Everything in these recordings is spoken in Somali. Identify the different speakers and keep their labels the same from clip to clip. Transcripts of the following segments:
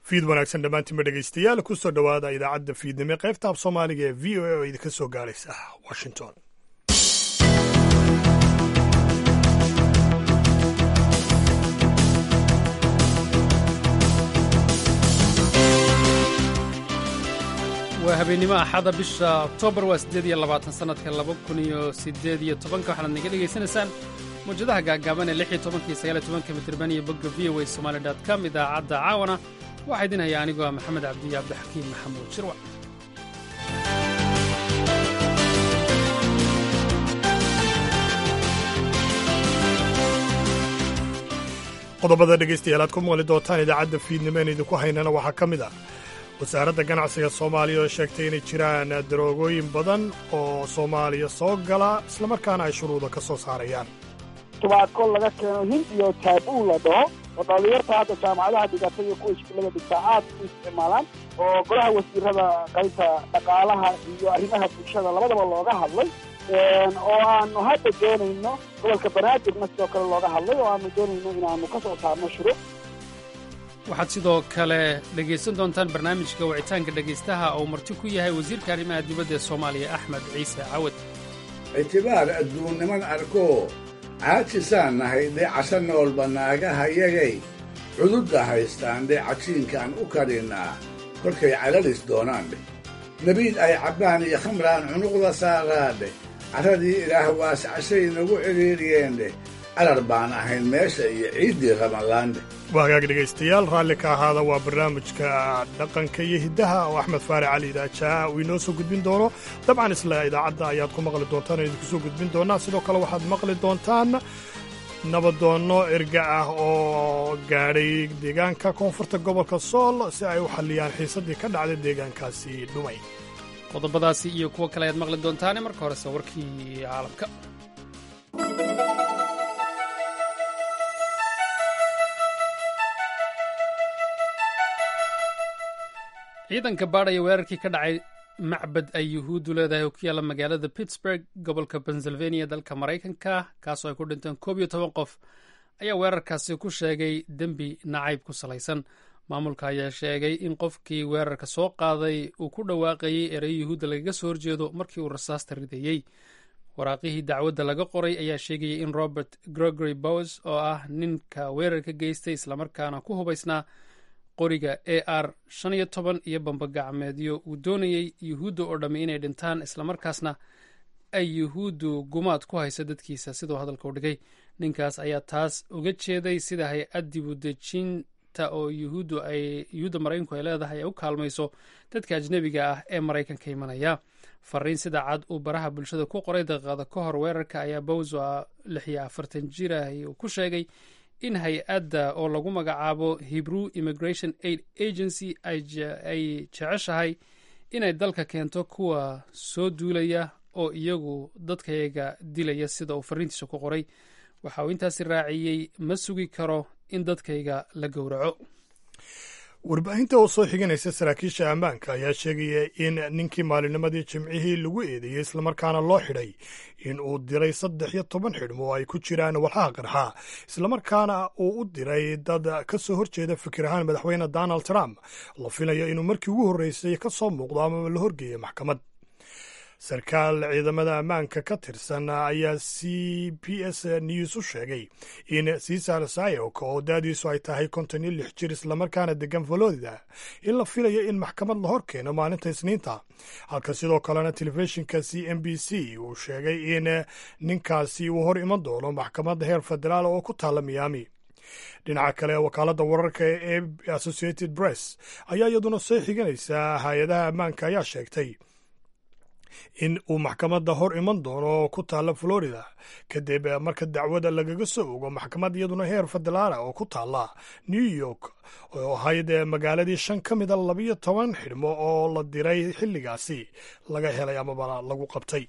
Speaker 1: fiid wanaagsan dhammaantiinba dhegaystayaal kusoo dhowaada idaacadda fiidnimo qaybta af soomaaliga ee v o a oo idinka soo gaaraysa washington
Speaker 2: waa habeennimo axada bisha oktoobar waa siddeed iyo labaatan sannadka laba kun iyo siddeed iyo tobanka waxaad naga dhegaysanaysaan mawjadaha gaagaaban ee lix iyo tobanka iyo sagaal iyo tobanka mitirban iyo bogga v o a somali dot com idaacadda caawana waxaa idin haya anigoo ah maxamed cabdiyo cabdixakiim maxamuud shirwac
Speaker 1: qodobada dhegaystayaal aad ku maqli doontaan idaacadda fiidnimo een idinku haynana waxaa ka mid ah wasaaradda ganacsiga soomaaliya oo sheegtay inay jiraan daroogooyin badan oo soomaaliya soo gala islamarkaana ay shuruuda ka soo saarayaan
Speaker 3: tubaako laga keeno hind iyo taabuu la dhaho oo dhalinyarta hadda jaamacadaha dhigata iyo kuwa iskuullada dhigtaa aad u isticmaalaan oo golaha wasiirada qaybta dhaqaalaha iyo arrimaha bulshada labadaba looga hadlay oo aanu hadda doonayno gobolka banaadirna sidoo kale looga hadlay oo aanu doonayno inaanu ka soo saarno shuro
Speaker 2: waxaad sidoo kale dhegaysan doontaan barnaamijka wicitaanka dhegaystaha oo marti ku yahay wasiirka arrimaha dibadda ee soomaaliya axmed ciise cawad
Speaker 4: ictibaar adduunniman arkoo caajisaan nahay dheecasha noolba naagaha yagay cududda haystaan dheecajiinkaan u kadhinnaa kolkay calalis doonaan dheh nebiid ay cabbaan iyo khamraan cunuqda saaraadheh carradii ilaah waascashay nagu cidhiidhiyeen dheh calar baan ahayn meesha iyo ciiddii ramadaandheh
Speaker 1: waa hagaag dhegaystayaal raalli ka ahaada waa barnaamijka dhaqanka iyo hiddaha oo axmed faare cali idaajaa uu inoo soo gudbin doono dabcan isla idaacadda ayaad ku maqli doontaan idinku soo gudbin doonaa sidoo kale waxaad maqli doontaan nabadoonno erga ah oo gaadhay deegaanka koonfurta gobolka sool si ay u xalliyaan xiisaddii ka dhacday deegaankaasi dhumay
Speaker 2: qodobadaasi iyo kuwo kale ayaad maqli doontaane marka horese warkii caalamka ciidanka baadhaya weerarkii ka dhacay macbad ay yuhuuddu leedahay oo ku yaalla magaalada pittsburg gobolka pennsylvania dalka maraykanka kaasoo ay ku dhinteen koob iyo toban qof ayaa weerarkaasi ku sheegay dembi nacayb ku salaysan maamulka ayaa sheegay in qofkii weerarka soo qaaday uu ku dhawaaqayey erey yuhuudda lagaga soo horjeedo markii uu rasaasta ridayey waraaqihii dacwadda laga qoray ayaa sheegayay in robert gregory bows oo ah ninka weerarka geystay islamarkaana ku hubaysnaa qoriga a r shan iyo toban iyo bambagacmeedyo uu doonayey yuhuudda oo dhammi inay dhintaan islamarkaasna ay yuhuuddu gumaad ku hayso dadkiisa siduu hadalka u dhigay ninkaas ayaa taas uga jeeday sida hay-ad dibudejinta oo yuhuuddu ay yuhuudda maraykanku ay leedahay ay u kaalmayso dadka ajnebiga ah ee maraykanka imanaya fariin sida cad uu baraha bulshada ku qoray daqiiqada ka hor weerarka ayaa bowso lix iyo afartan jir ah uu ku sheegay in hay-adda oo lagu magacaabo hebrew immigration aid agency ay jeceshahay inay dalka keento kuwa soo duulaya oo iyagu dadkayaga dilaya sida uu fariintiisa ku qoray waxa uu intaasi raaciyey ma sugi karo in dadkayga la gowraco
Speaker 1: warbaahinta oo soo xiganaysa saraakiisha ammaanka ayaa sheegaya in ninkii maalinimadii jimcihii lagu eedeeyey islamarkaana loo xidhay in uu diray saddex iyo toban xidhmo oo ay ku jiraan walxaha qarxa islamarkaana uu u diray dad ka soo horjeeda fikir ahaan madaxweyne donald trump la filayo inuu markii ugu horreysay ka soo muuqdo amaba la horgeeya maxkamad sarkaal ciidamada ammaanka ka tirsan ayaa c b s news u sheegay in cesar sayok oo daadiisu ay tahay konton iyo lix jir islamarkaana degan florida in la filayo in maxkamad la hor keeno maalinta isniinta halka sidoo kalena telefishinka c m b c uu sheegay in ninkaasi uu hor iman doono maxkamadda heer federaal oo ku taalla miami dhinaca kale wakaaladda wararka ee associated press ayaa iyaduna soo xiganaysa hay-adaha ammaanka ayaa sheegtay in uu maxkamadda hor iman doono oo ku taalla florida kadib marka dacwada lagaga soo ogo maxkamad iyaduna heer federaala oo ku taalla new york oo ahayd magaaladii shan ka mida labiyo toban xidhmo oo la diray xilligaasi laga helay amaba lagu qabtay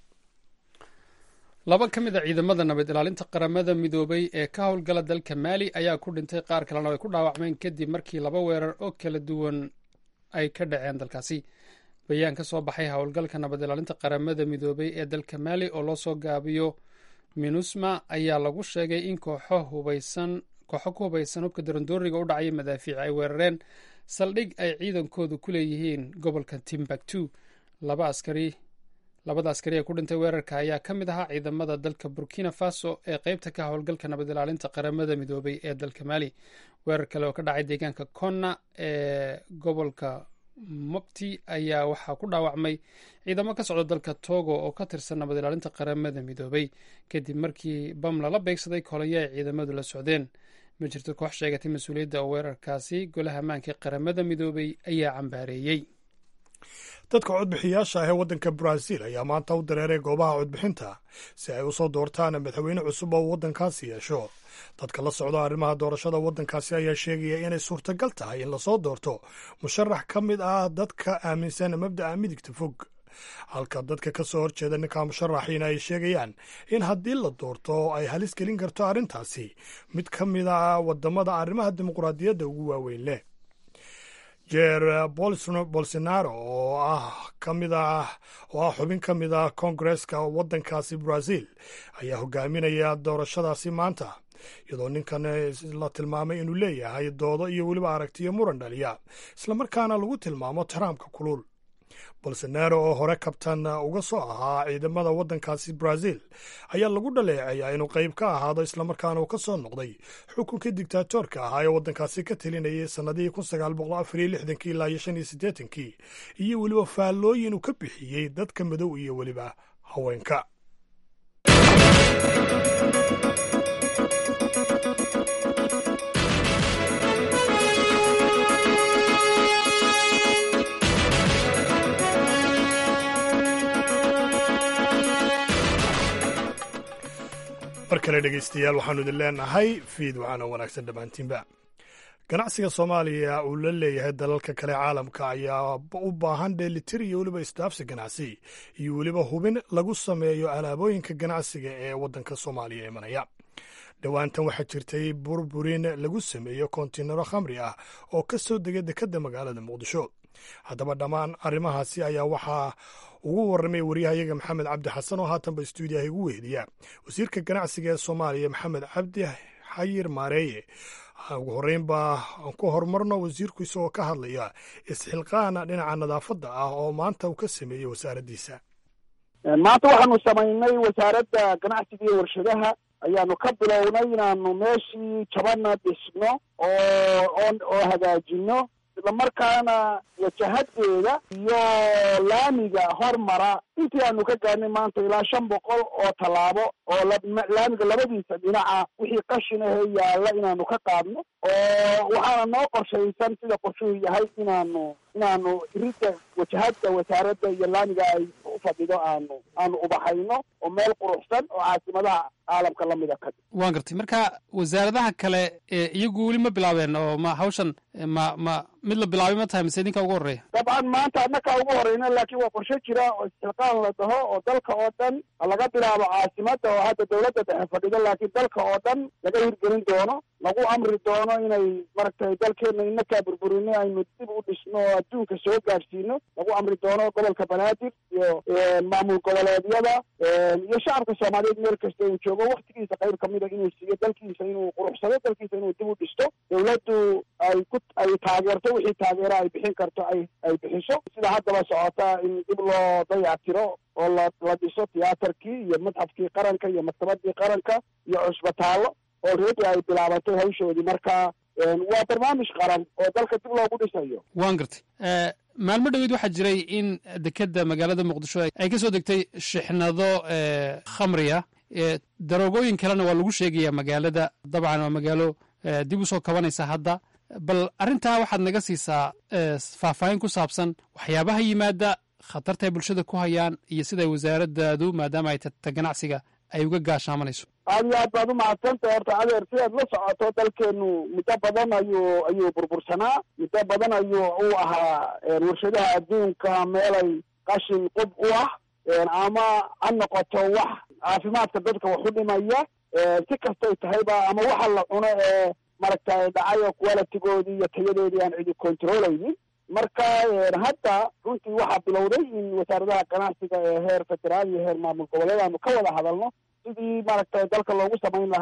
Speaker 2: laba ka mid a ciidamada nabad ilaalinta qaramada midoobay ee ka howlgala dalka maali ayaa ku dhintay qaar kalena ay ku dhaawacmeen kadib markii laba weerar oo kala duwan ay ka dhaceen dalkaasi bayaan ka soo baxay howlgalka nabad ilaalinta qaramada midoobay ee dalka maali oo loo soo gaabiyo minusma ayaa lagu sheegay in kooxo hubaysan kooxo ku hubaysan hubka darandooriga u dhacaya madaafiic ay weerareen saldhig ay ciidankoodu ku leeyihiin gobolka timbuktu laba askari labada askari ee ku dhintay weerarka ayaa ka mid ahaa ciidamada dalka burkina faso ee qeybta ka howlgalka nabad ilaalinta qaramada midoobay ee dalka maali weerar kale oo ka dhacay deegaanka konna ee gobolka mopti ayaa waxaa ku dhaawacmay ciidamo ka socda dalka togo oo ka tirsan nabad ilaalinta qaramada midoobay kadib markii bam lala beegsaday kolonyo ay ciidamadu la socdeen ma jirto koox sheegatay mas-uuliyadda oo weerarkaasi golaha ammaanka qaramada midoobay ayaa cambaareeyey
Speaker 1: dadka codbixiyaasha ah ee waddanka brazil ayaa maanta u dareeray goobaha codbixinta si ay usoo doortaan madaxweyne cusub oo waddankaasi yeesho dadka la socda arrimaha doorashada waddankaasi ayaa sheegaya inay suurtagal tahay in lasoo doorto musharax ka mid ah dadka aaminsan mabda'a midigta fog halka dadka ka soo horjeeda ninka musharaxiina ay sheegayaan in haddii la doorto ay halis gelin karto arrintaasi mid ka mid a waddamada arrimaha dimuqraadiyadda ugu waaweyn leh jer bolsonaro oo ah ka mid ah oo ah xubin ka mid ah koongareska waddankaasi brazil ayaa hogaaminaya doorashadaasi maanta iyadoo ninkan la tilmaamay inuu leeyahay doodo iyo weliba aragtiyo muran dhaliya islamarkaana lagu tilmaamo tarampka kulul bolsonaro oo hore kabtan uga soo ahaa ciidamada waddankaasi brazil ayaa lagu dhaleeceeyaa inuu qayb ka ahaado islamarkaana uu ka soo noqday xukunkii dictaatorka ahaa ee waddankaasi ka telinayay sannadihii kun sagaal boqol afar iyo lixdankii ilaa iyo shan iyo siddeetankii iyo weliba faallooyin uu ka bixiyey dadka madow iyo weliba haweenka mar kale dhegeystayaal waxaanu idin leenahay fiid waxaana wanaagsan dhammaantiinba ganacsiga soomaaliya uu la leeyahay dalalka kale caalamka ayaa u baahan dheelitir iyo weliba isdaafsi ganacsi iyo weliba hubin lagu sameeyo alaabooyinka ganacsiga ee waddanka soomaaliya imanaya dhowaantan waxaa jirtay burburin lagu sameeyo kontinaro khamri ah oo ka soo dega dekedda magaalada muqdisho haddaba dhammaan arrimahaasi ayaa waxaa ugu warramay waryahayaga maxamed cabdi xasan oo haatanba stuudiyaha igu wehdiya wasiirka ganacsiga ee soomaaliya maxamed cabdi xayir maareeye ugu horreyn baa aan ku horumarno wasiirku isagoo ka hadlaya isxilqaana dhinaca nadaafadda ah oo maanta uu ka sameeyey wasaaraddiisa
Speaker 3: maanta waxaanu samaynay wasaaradda ganacsiga iyo warshadaha ayaanu ka bilownay inaanu meeshii jabana dhisno oo oo hagaajino islamarkaana wajahadeeda iyo laamiga hormara intii aanu ka gaarnay maanta ilaa shan boqol oo tallaabo oo laamiga labadiisa dhinaca wixii qashin ahee yaalla inaanu ka qaadno oo waxaana noo qorshaysan sida qorshuhu yahay inaanu inaanu iridda wajahadda wasaaradda iyo laamiga ay u fadhido aanu aanu ubaxayno oo meel quruxsan oo caasimadaha caalamka lamida ka
Speaker 2: waan gartay marka wasaaradaha kale iyagu weli ma bilaabeen oo ma hawshan ma ma mid la bilaabay ma tahay mise idinka ugu horreeya
Speaker 3: dabcan maanta annakaa ugu horreyna laakiin waa qorshe jira oo isxilqaan la dhaho oo dalka oo dhan laga bilaabo caasimadda oo hadda dawladda dhexe fadhido laakiin dalka oo dhan laga hirgelin doono lagu amri doono inay maaragtay dalkeena inakaa burburinay aynu dib u dhisno oo adduunka soo gaadhsiino lagu amri doono gobolka banaadir iyo maamul goboleedyada iyo shacabka soomaaliyeed meel kasta uu joogo waktigiisa qayb kamida inuu siiyo dalkiisa inuu quruxsado dalkiisa inuu dib u dhisto dawladdu ay ku ay taageerto wixii taageero ay bixin karto ay ay bixiso sida haddaba socota in dib loo dayactiro oo la la dhiso tiyaatarkii iyo madxafkii qaranka iyo maktabadii qaranka iyo cusbitaallo oo reedi ay bilaabatay hawshoodii marka waa barnaamij qaran oo dalka dib loogu dhisayo
Speaker 2: waan gartay maalmo dhoweed waxaa jiray in dekedda magaalada muqdisho ay ka soo degtay shixnado khamriya daroogooyin kalena waa lagu sheegaya magaalada dabcan waa magaalo dib u soo kabanaysa hadda bal arrintaa waxaad naga siisaa faahfaahin ku saabsan waxyaabaha yimaada khatarta ay bulshada ku hayaan iyo siday wasaaraddaadu maadaama ay tata ganacsiga ay uga gaashaamanayso
Speaker 3: aad iyo aad baad umahadsantahay horta adeer sidaad la socoto dalkeenu muddo badan ayuu ayuu burbursanaa muddo badan ayuu u ahaa warshadaha adduunka meelay qashin qub u ah ama ha noqoto wax caafimaadka dadka wax u dhimaya si kastay tahayba ama waxa la cuno ee maaragtay dhacay oo qualitigoodii iyo tayadoodii aan cidi controleynin marka hadda runtii waxaa bilowday in wasaaradaha ganacsiga ee heer federaal iyo heer maamul goboleed aanu ka wada hadalno sidii maaragtay dalka loogu samayn lahaa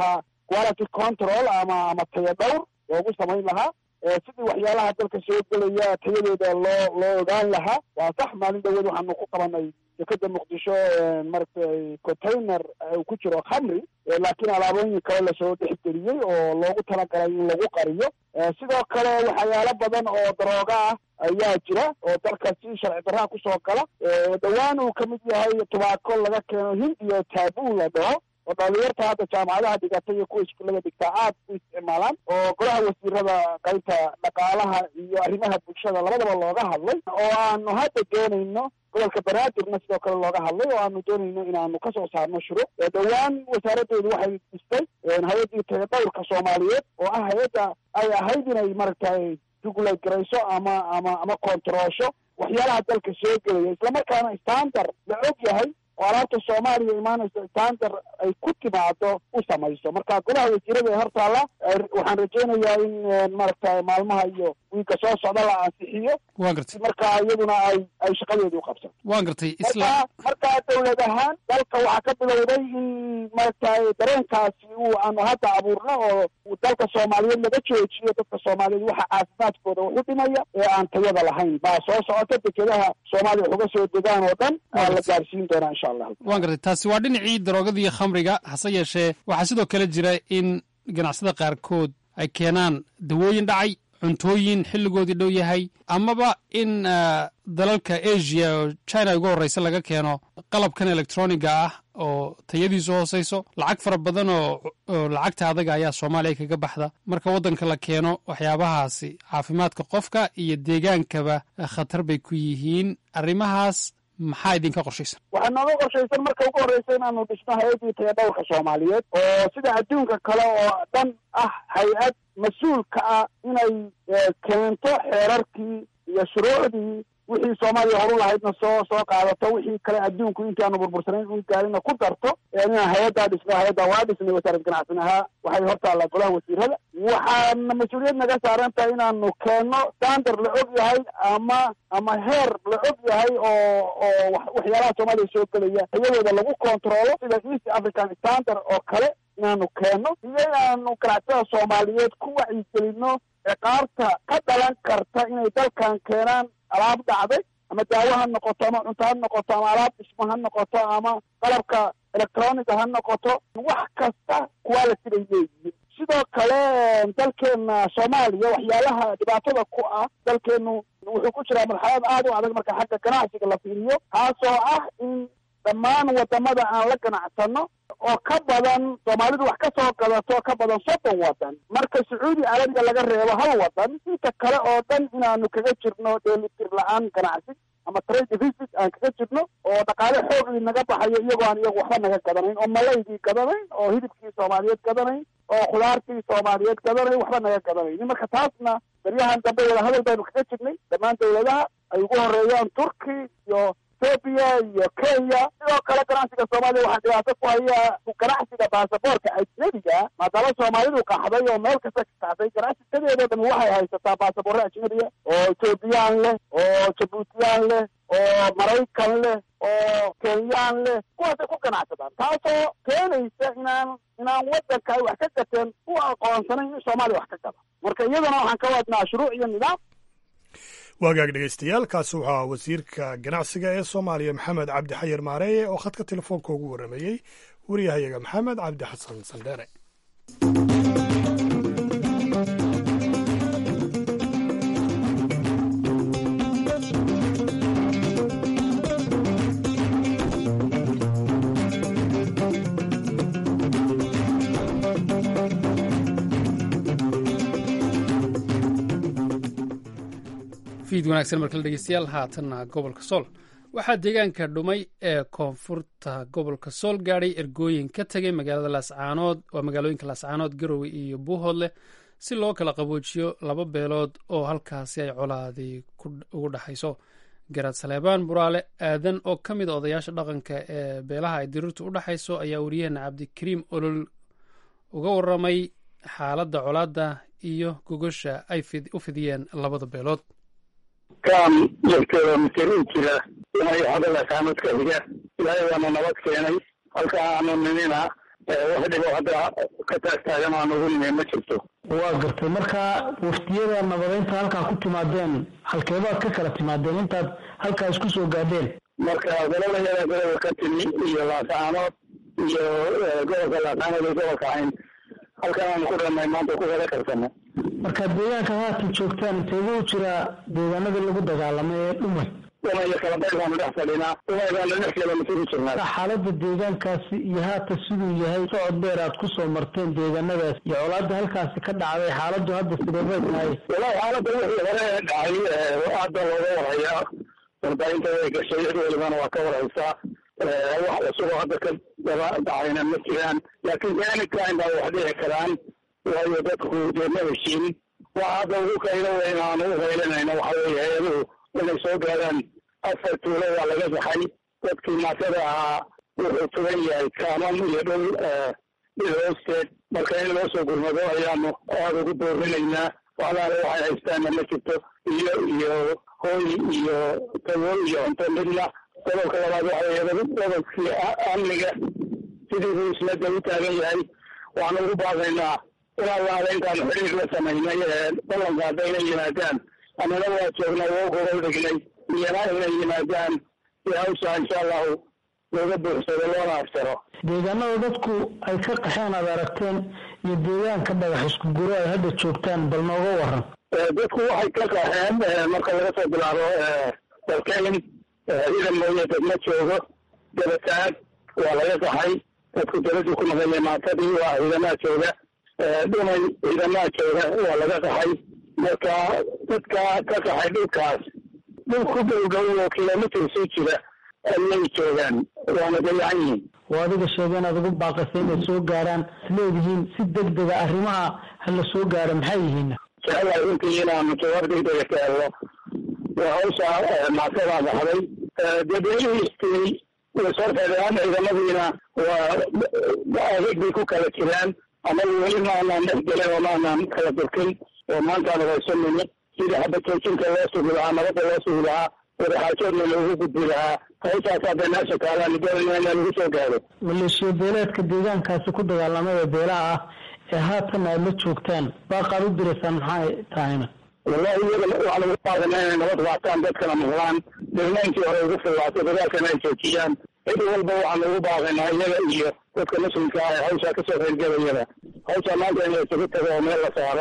Speaker 3: quality control ama ama taya dhowr loogu samayn lahaa sidii waxyaalaha dalka soo gelaya tayadooda loo loo ogaan lahaa waa sax maalin dhaweed waxaanu ku qabanay dekeda muqdisho maaragtay container uu ku jiro khamri laakiin alaabooyin kale lasoo dhexgeliyey oo loogu talagalay in lagu qariyo sidoo kale waxyaalo badan oo darooga ah ayaa jira oo dalka si sharci darraha kusoo gala dhowaan uu kamid yahay tubaako laga keeno hind iyo taabuu la dhaho oo dhalinyarta hadda jaamacadaha dhigata iyo kuwa iskuullada dhigtaa aad u isticmaalaan oo golaha wasiirada qaybta dhaqaalaha iyo arrimaha bulshada labadaba looga hadlay oo aanu hadda doonayno gobolka banaadirna sidoo kale looga hadlay oo aanu doonayno inaanu kasoo saarno shuruuc dhowaan wasaaraddeedu waxay dhistay hay-addii tayadhowrka soomaaliyeed oo ah hay-adda ay ahayd inay maaragtay jugulay garayso ama ama ama kontaroosho waxyaalaha dalka soo gelaya islamarkaana standard la og yahay oo alaabta soomaaliya imaanaysa standard ay ku timaado u samayso marka golaha wasiirada ee hortaala waxaan rajaynayaa in maaragtay maalmaha iyo wiigga soo socda la ansixiyo
Speaker 2: waan gartay
Speaker 3: marka iyaduna ay ay shaqadeedu qabsato
Speaker 2: waan gartay isla
Speaker 3: marka markaa dawlad ahaan dalka waxaa ka bilowday in maaragtay dareenkaasi uu aanu hadda abuurno oo dalka soomaaliyeed laga joojiyo dadka soomaaliyeed waxa caafimaadkooda wax u dhimaya ee aan tayada lahayn baa soo socota dekedaha soomaaliya wax uga soo degaan oo dhan aa la gaarsiin doonaa insha allah
Speaker 2: waan gartay taasi waa dhinacii daroogada iyo khamriga hase yeeshee waxaa sidoo kale jira in ganacsada qaarkood ay keenaan dawooyin dhacay cuntooyin xilligoodii dhow yahay amaba in dalalka asia oo china ugu horreysa laga keeno qalabkan electroniga ah oo tayadiisu hooseyso lacag fara badan oo oo lacagta adaga ayaa soomaaliya kaga baxda marka waddanka la keeno waxyaabahaasi caafimaadka qofka iyo deegaankaba khatar bay ku yihiin arrimahaas maxaa idinka qorshaysan
Speaker 3: waxaa nooga qorshaysan marka ugu horreysa inaanu dhisno hay-addii tayadhowrka soomaaliyeed oo sida adduunka kale oo dhan ah hay-ad mas-uulka ah inay keento xeerarkii iyo shuruucdii wixii soomaaliya horu lahaydna soo soo qaadato wixii kale adduunku intii aanu burbursanayn in gaarina ku darto inaan hay-addaa dhisno hay-addaa waa dhisnay wasaarad ganacsin ahaa waxay hortaallaa golaha wasiirada waxaana mas-uuliyad naga saaran tahay inaanu keenno standard la og yahay ama ama heer la og yahay oo oo waxyaalaha soomaaliya soo gelaya tayadooda lagu controlo sida east african standard oo kale inaanu keenno iyo inaanu ganacsatada soomaaliyeed ku wacyigelino ciqaabta ka dhalan karta inay dalkan keenaan alaab dhacday ama daawo ha noqoto ama cunto ha noqoto ama alaab dhismo ha noqoto ama qalabka electroniga ha noqoto wax kasta quality bay leeyihiin sidoo kale dalkeena soomaaliya waxyaalaha dhibaatada ku ah dalkeenu wuxuu ku jiraa marxalad aada u adag marka xagga ganacsiga la fiiriyo taasoo ah in dhammaan wadamada aan la ganacsano oo ka badan soomaalidu wax ka soo gadato ka badan soddon wadan marka sacuudi carabiga laga reebo hal wadan inta kale oo dhan inaanu kaga jirno dheelitir la-aan ganacsi ama trade deficit aan kaga jirno oo dhaqaale xoogii naga baxayo iyagoo aan iyagu waxba naga gadanayn oo malaydii gadanayn oo hidibkii soomaaliyeed gadanayn oo khudaartii soomaaliyeed gadanayn waxba naga gadanayn marka taasna daryahan dambe wada hadal baynu kaga jirnay dhammaan dawladaha ay ugu horeeyaan turki iyo ethoobia iyo kenya sidoo kale ganacsiga soomaaliya waxaa dhibaato ku haya ganacsiga baasaboorka ajnabiga maadaama soomaalidu qaxday oo meel kasta ka qaxday ganacsigadeedoo dhan waxay haysataa baasaboorro ajnabiga oo ethoobiyan leh oo jabuutiyaan leh oo maraykan leh oo kenyaan leh kuwaasay ku ganacsadaan taasoo keenaysa inaan inaan waddanka ay wax ka gateen u aqoonsanayn in soomaaliya wax ka gada marka iyadana waxaan ka wadnaa shuruuc iyo nidaam
Speaker 1: waagaag dhegaystayaal kaasi waxaa wasiirka ganacsiga ee soomaaliya maxamed cabdi xayir maareeye oo khadka telefoonka ugu warrameeyey wariyahayaga maxamed cabdi xasan sandheere
Speaker 2: fiid wanaagsan markale dhegeystayaal haatanna gobolka sool waxaa deegaanka dhumay ee koonfurta gobolka sool gaadhay ergooyin ka tegay magaalada laascaanood waa magaalooyinka laascaanood garowe iyo buuhoodleh si loo kala qaboojiyo laba beelood oo halkaasi ay colaadii ugu dhexayso garaad saleebaan buraale aadan oo ka mid a odayaasha dhaqanka ee beelaha ay diriirtu u dhexayso ayaa wariyaheena cabdikariim olol uga waramay xaaladda colaadda iyo gogosha ay u fidiyeen labada beelood
Speaker 5: kaan lafteeda masaliin jira inay xodalasaanad ka xiga ilaahay waana nabad keenay halka aanu nimina wax dhibo hadda ka taagtaagan aan ugu nime ma jirto
Speaker 6: waa gartay marka waftiyada nabadeynta halkaa ku timaadeen halkeebaad ka kala timaadeen intaad halkaa isku soo gaadheen
Speaker 5: marka gobolayada gobolka ka timi iyo laasaanood iyo gobolka laasaanood iyo gobolka cayn halkan aan ku dhamay maanta ku wada karsana
Speaker 6: marka deegaanka haatan joogtaan inteeguu jiraa deegaanadii lagu dagaalamay ee dhumay
Speaker 5: dhumay kala bayr baanu dhex fadhinaa dhumay baanu lix kilomitr ku jirnaa
Speaker 6: xaaladda deegaankaasi iyo haatan siduu yahay socod dheer aad kusoo marteen deegaanadaas iyo colaada halkaasi ka dhacday xaaladdu hadda sideebay tahay
Speaker 5: walahi xaaladda wixii hore dhacay aada looga warhayaa warbaahinta way gashay cid walibana waa ka warhaysaa wax cusuboo hadda ka daba dhacayna ma jiraan laakiin anytime baa wax dhici karaan waayo dadku dee ma heshiin waxa hadda ugu qaylo weyn aan u qaylinayno waxa weeye hay-aduhu inay soo gaaraan afar tuulo waa laga baxay dadkii maatada ahaa wuxuu tugan yahay kaaman iyo dhul dhil hoosteed marka in loo soo gurmado ayaanu aada ugu doorinaynaa walaale waxay haystaanna ma jirto iyo iyo hooy iyo tago iyo cunto midna gobolka labaad waxa weeye gobolkii amniga sidii buu isla u taagan yahay waxaanu ugu baaqaynaa inaan laada intaanu xiriir la samaynay ballanka haddayna yimaadaan annana waa joognaa waa gobol dhignay iyana inay yimaadaan si hawsha insha allahu looga buuxsado loona aftaro
Speaker 6: deegaanada dadku ay ka qaxeen aad aragteen iyo deegaanka dhagax isku guro ay hadda joogtaan bal nooga waran
Speaker 5: dadku waxay ka qaxeen marka laga soo bilaabo dalkeyn ciidan mooye dad ma joogo dabataag waa laga qaxay dadku dabadii ku maqanya maatadii waa ciidamaha jooga dhumay ciidamaha jooga waa laga qaxay marka dadka ka qaxay dhulkaas dhul ku dhow dhow oo kilomitr sii jira ayay joogaan waana dayacan yihiin
Speaker 6: oo adiga sheegeen aad ugu baaqasay inay soo gaaraan isleedihiin si deg dega arrimaha hala soo gaaro maxay yihiin
Speaker 5: jecelahay runtii inaanu jawaab degdega ka helno waa hawsha maasadaa baxday dee beelihii istigay way soo fedaan ciidamadiina waa adeeg bay ku kala jiraan ama weli maanaan dhex gelin oo maanaan kala durkin oo maantaan waysanini sidii xabad joojinka loo sugi lahaa nabadda loo sugi lahaa wadaxaajoodna loogu gudbi lahaa hawshaas hadda meesha taalaan doonayna inaa lagu soo gaaro
Speaker 6: maleeshiya beeleedka deegaankaasi ku dagaalamada beelaha ah ee haatan aad la joogtaan baaqaad u diraysaan maxay tahayna
Speaker 5: wallahi iyaga waxaan ugu baaqana inay nabad qaataan dadkana maqlaan dirnaynkii hore ugu fullaato dagaalkana ay joojiyaan cid walba waxaan ugu baaqaynaa iyaga iyo dadka muslimka ah ee hawshaa kasoo qaybgelayada hawshaa maanta in la isugu tago oo meel la saaro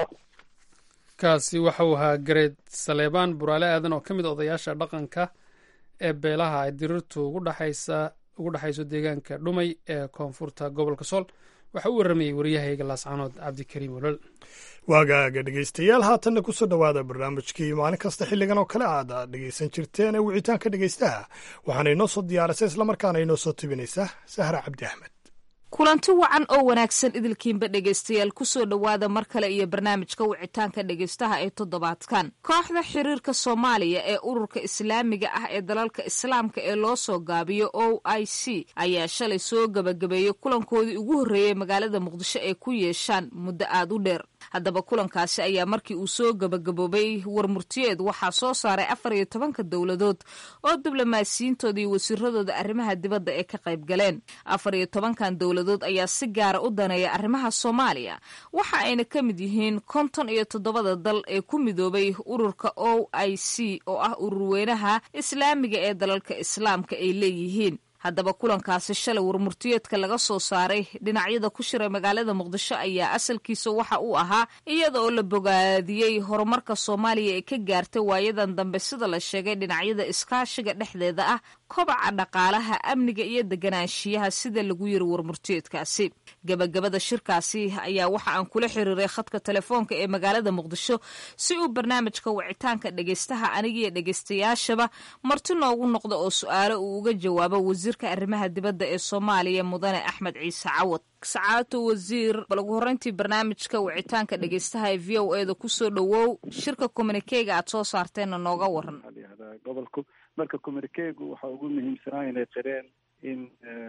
Speaker 2: kaasi waxauu ahaa gareed saleebaan buraale aadan oo ka mid odayaasha dhaqanka ee beelaha ay dirirtu ugu dhexaysa ugu dhexayso deegaanka dhumay ee koonfurta gobolka sool waxaa u warramayey waryahayga laascanood cabdikariim olol
Speaker 1: waagaaga dhegaystayaal haatanna ku soo dhowaada barnaamijkii maalin kasta xilligan oo kale aad dhegaysan jirteen ee wicitaanka dhegaystaha waxaana inoo soo diyaarisay islamarkaana inoo soo tibinaysa sahra cabdi axmed
Speaker 7: kulanti wacan oo wanaagsan idilkiinba dhegaystayaal kusoo dhowaada mar kale iyo barnaamijka wicitaanka dhegaystaha ee toddobaadkan kooxda xiriirka soomaaliya ee ururka islaamiga ah ee dalalka islaamka ee loo soo gaabiyo o i c ayaa shalay soo gebagabeeyey kulankoodii ugu horreeyey magaalada muqdisho ay ku yeeshaan muddo aad u dheer haddaba kulankaasi ayaa markii uu soo gebagaboobay warmurtiyeed waxaa soo saaray afar iyo tobanka dowladood oo diblomaasiyiintooda iyo wasiiradooda arrimaha dibadda ee ka qayb galeen afar iyo tobankan dowladood ayaa si gaara u daneeya arrimaha soomaaliya waxa ayna ka mid yihiin konton iyo toddobada dal ee ku midoobay ururka o i c oo ah ururweynaha islaamiga ee dalalka islaamka ay leeyihiin haddaba kulankaasi shalay warmurtiyeedka laga soo saaray dhinacyada ku shiray magaalada muqdisho ayaa asalkiisa waxa uu ahaa iyada oo la bogaadiyey horumarka soomaaliya ee ka gaartay waayadan dambe sida la sheegay dhinacyada iskaashiga dhexdeeda ah kobaca dhaqaalaha amniga iyo deganaanshiyaha sida lagu yiri warmurtiyeedkaasi gebagabada shirkaasi ayaa waxa aan kula xiriiray khadka telefoonka ee magaalada muqdisho si uu barnaamijka wicitaanka dhegaystaha anigiyo dhegaystayaashaba marti noogu noqda oo su-aalo uu uga jawaabo wasiirka arrimaha dibadda ee soomaaliya mudane axmed ciise cawad sacaato wasiir bal ugu horreyntii barnaamijka wicitaanka dhegaystaha ee v o eda kusoo dhowow shirka communikeyga aad soo saarteenna nooga waran
Speaker 8: gobolku marka communikeygu waxaa ugu muhiimsanaa inay qireen in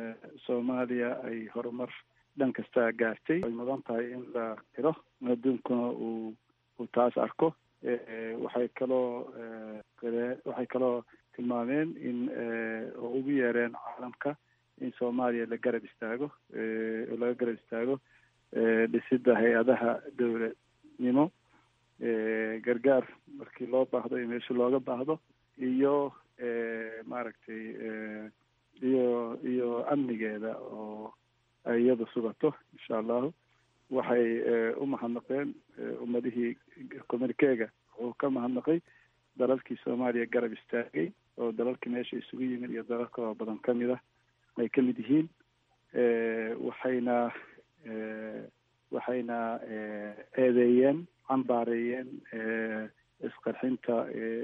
Speaker 8: soomaaliya ay horumar dhan kasta gaartay ay mudan tahay in la qiro adduunkuna uu uu taas arko waxay kaloo qiree waxay kaloo tilmaameen in oo ugu yeereen caalamka in soomaaliya la garab istaago oo laga garab istaago dhisidda hay-adaha dowladnimo gargaar markii loo baahdo iyo meesha looga baahdo iyo maaragtay iyo iyo amnigeeda oo ay iyada sugato insha allahu waxay u mahadnaqeen ummadihii communikeega wuxuu ka mahadnaqay dalalkii soomaaliya garab istaagay oo dalalkii meesha isugu yimid iyo dalal kaloo badan ka mid ah ay ka mid yihiin waxayna waxayna eedeeyeen cambaareeyeen isqarxinta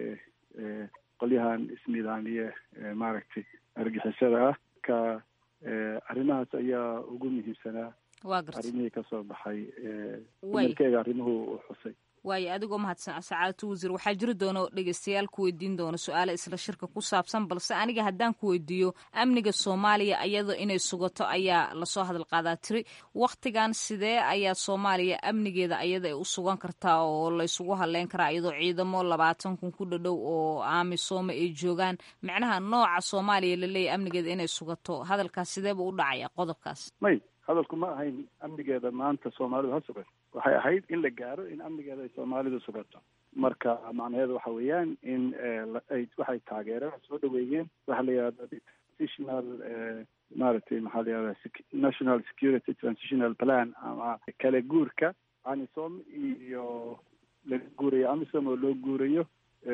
Speaker 8: qolyahan isnidaamiye maaragtay argixisada ah ka arrimahaas ayaa ugu muhiimsanaa arrimihii kasoo baxay communikeega arrimuhu u xusay
Speaker 7: waayo adigoo mahadsan sacaadatu wasiir waxaa jiri doona dhegeystayaal ku weydiin doona su-aale isla shirka ku saabsan balse aniga haddaan ku weydiiyo amniga soomaaliya iyada inay sugato ayaa lasoo hadal qaadaa tiri wakhtigan sidee ayaa soomaaliya amnigeeda ayada ay u sugan kartaa oo laysugu hadleyn karaa iyadoo ciidamo labaatan kun ku dhadhow oo aamisooma ay joogaan macnaha nooca soomaaliya laleeyahy amnigeeda inay sugato hadalkaas sideeba u dhacaya qodobkaas
Speaker 8: may hadalku ma ahayn amnigeeda maanta soomaalidu ha sugan waxay ahayd in la gaaro in amnigeeda ay soomaalidu sugato marka macnaheedu waxa weeyaan in ay waxay taageereen soo dhaweeyeen waxa la yihahda transitional maaragtay maxaa la yihahda national security transitional plan ama kala guurka amisom iyo laga guurayo amisom oo loo guurayo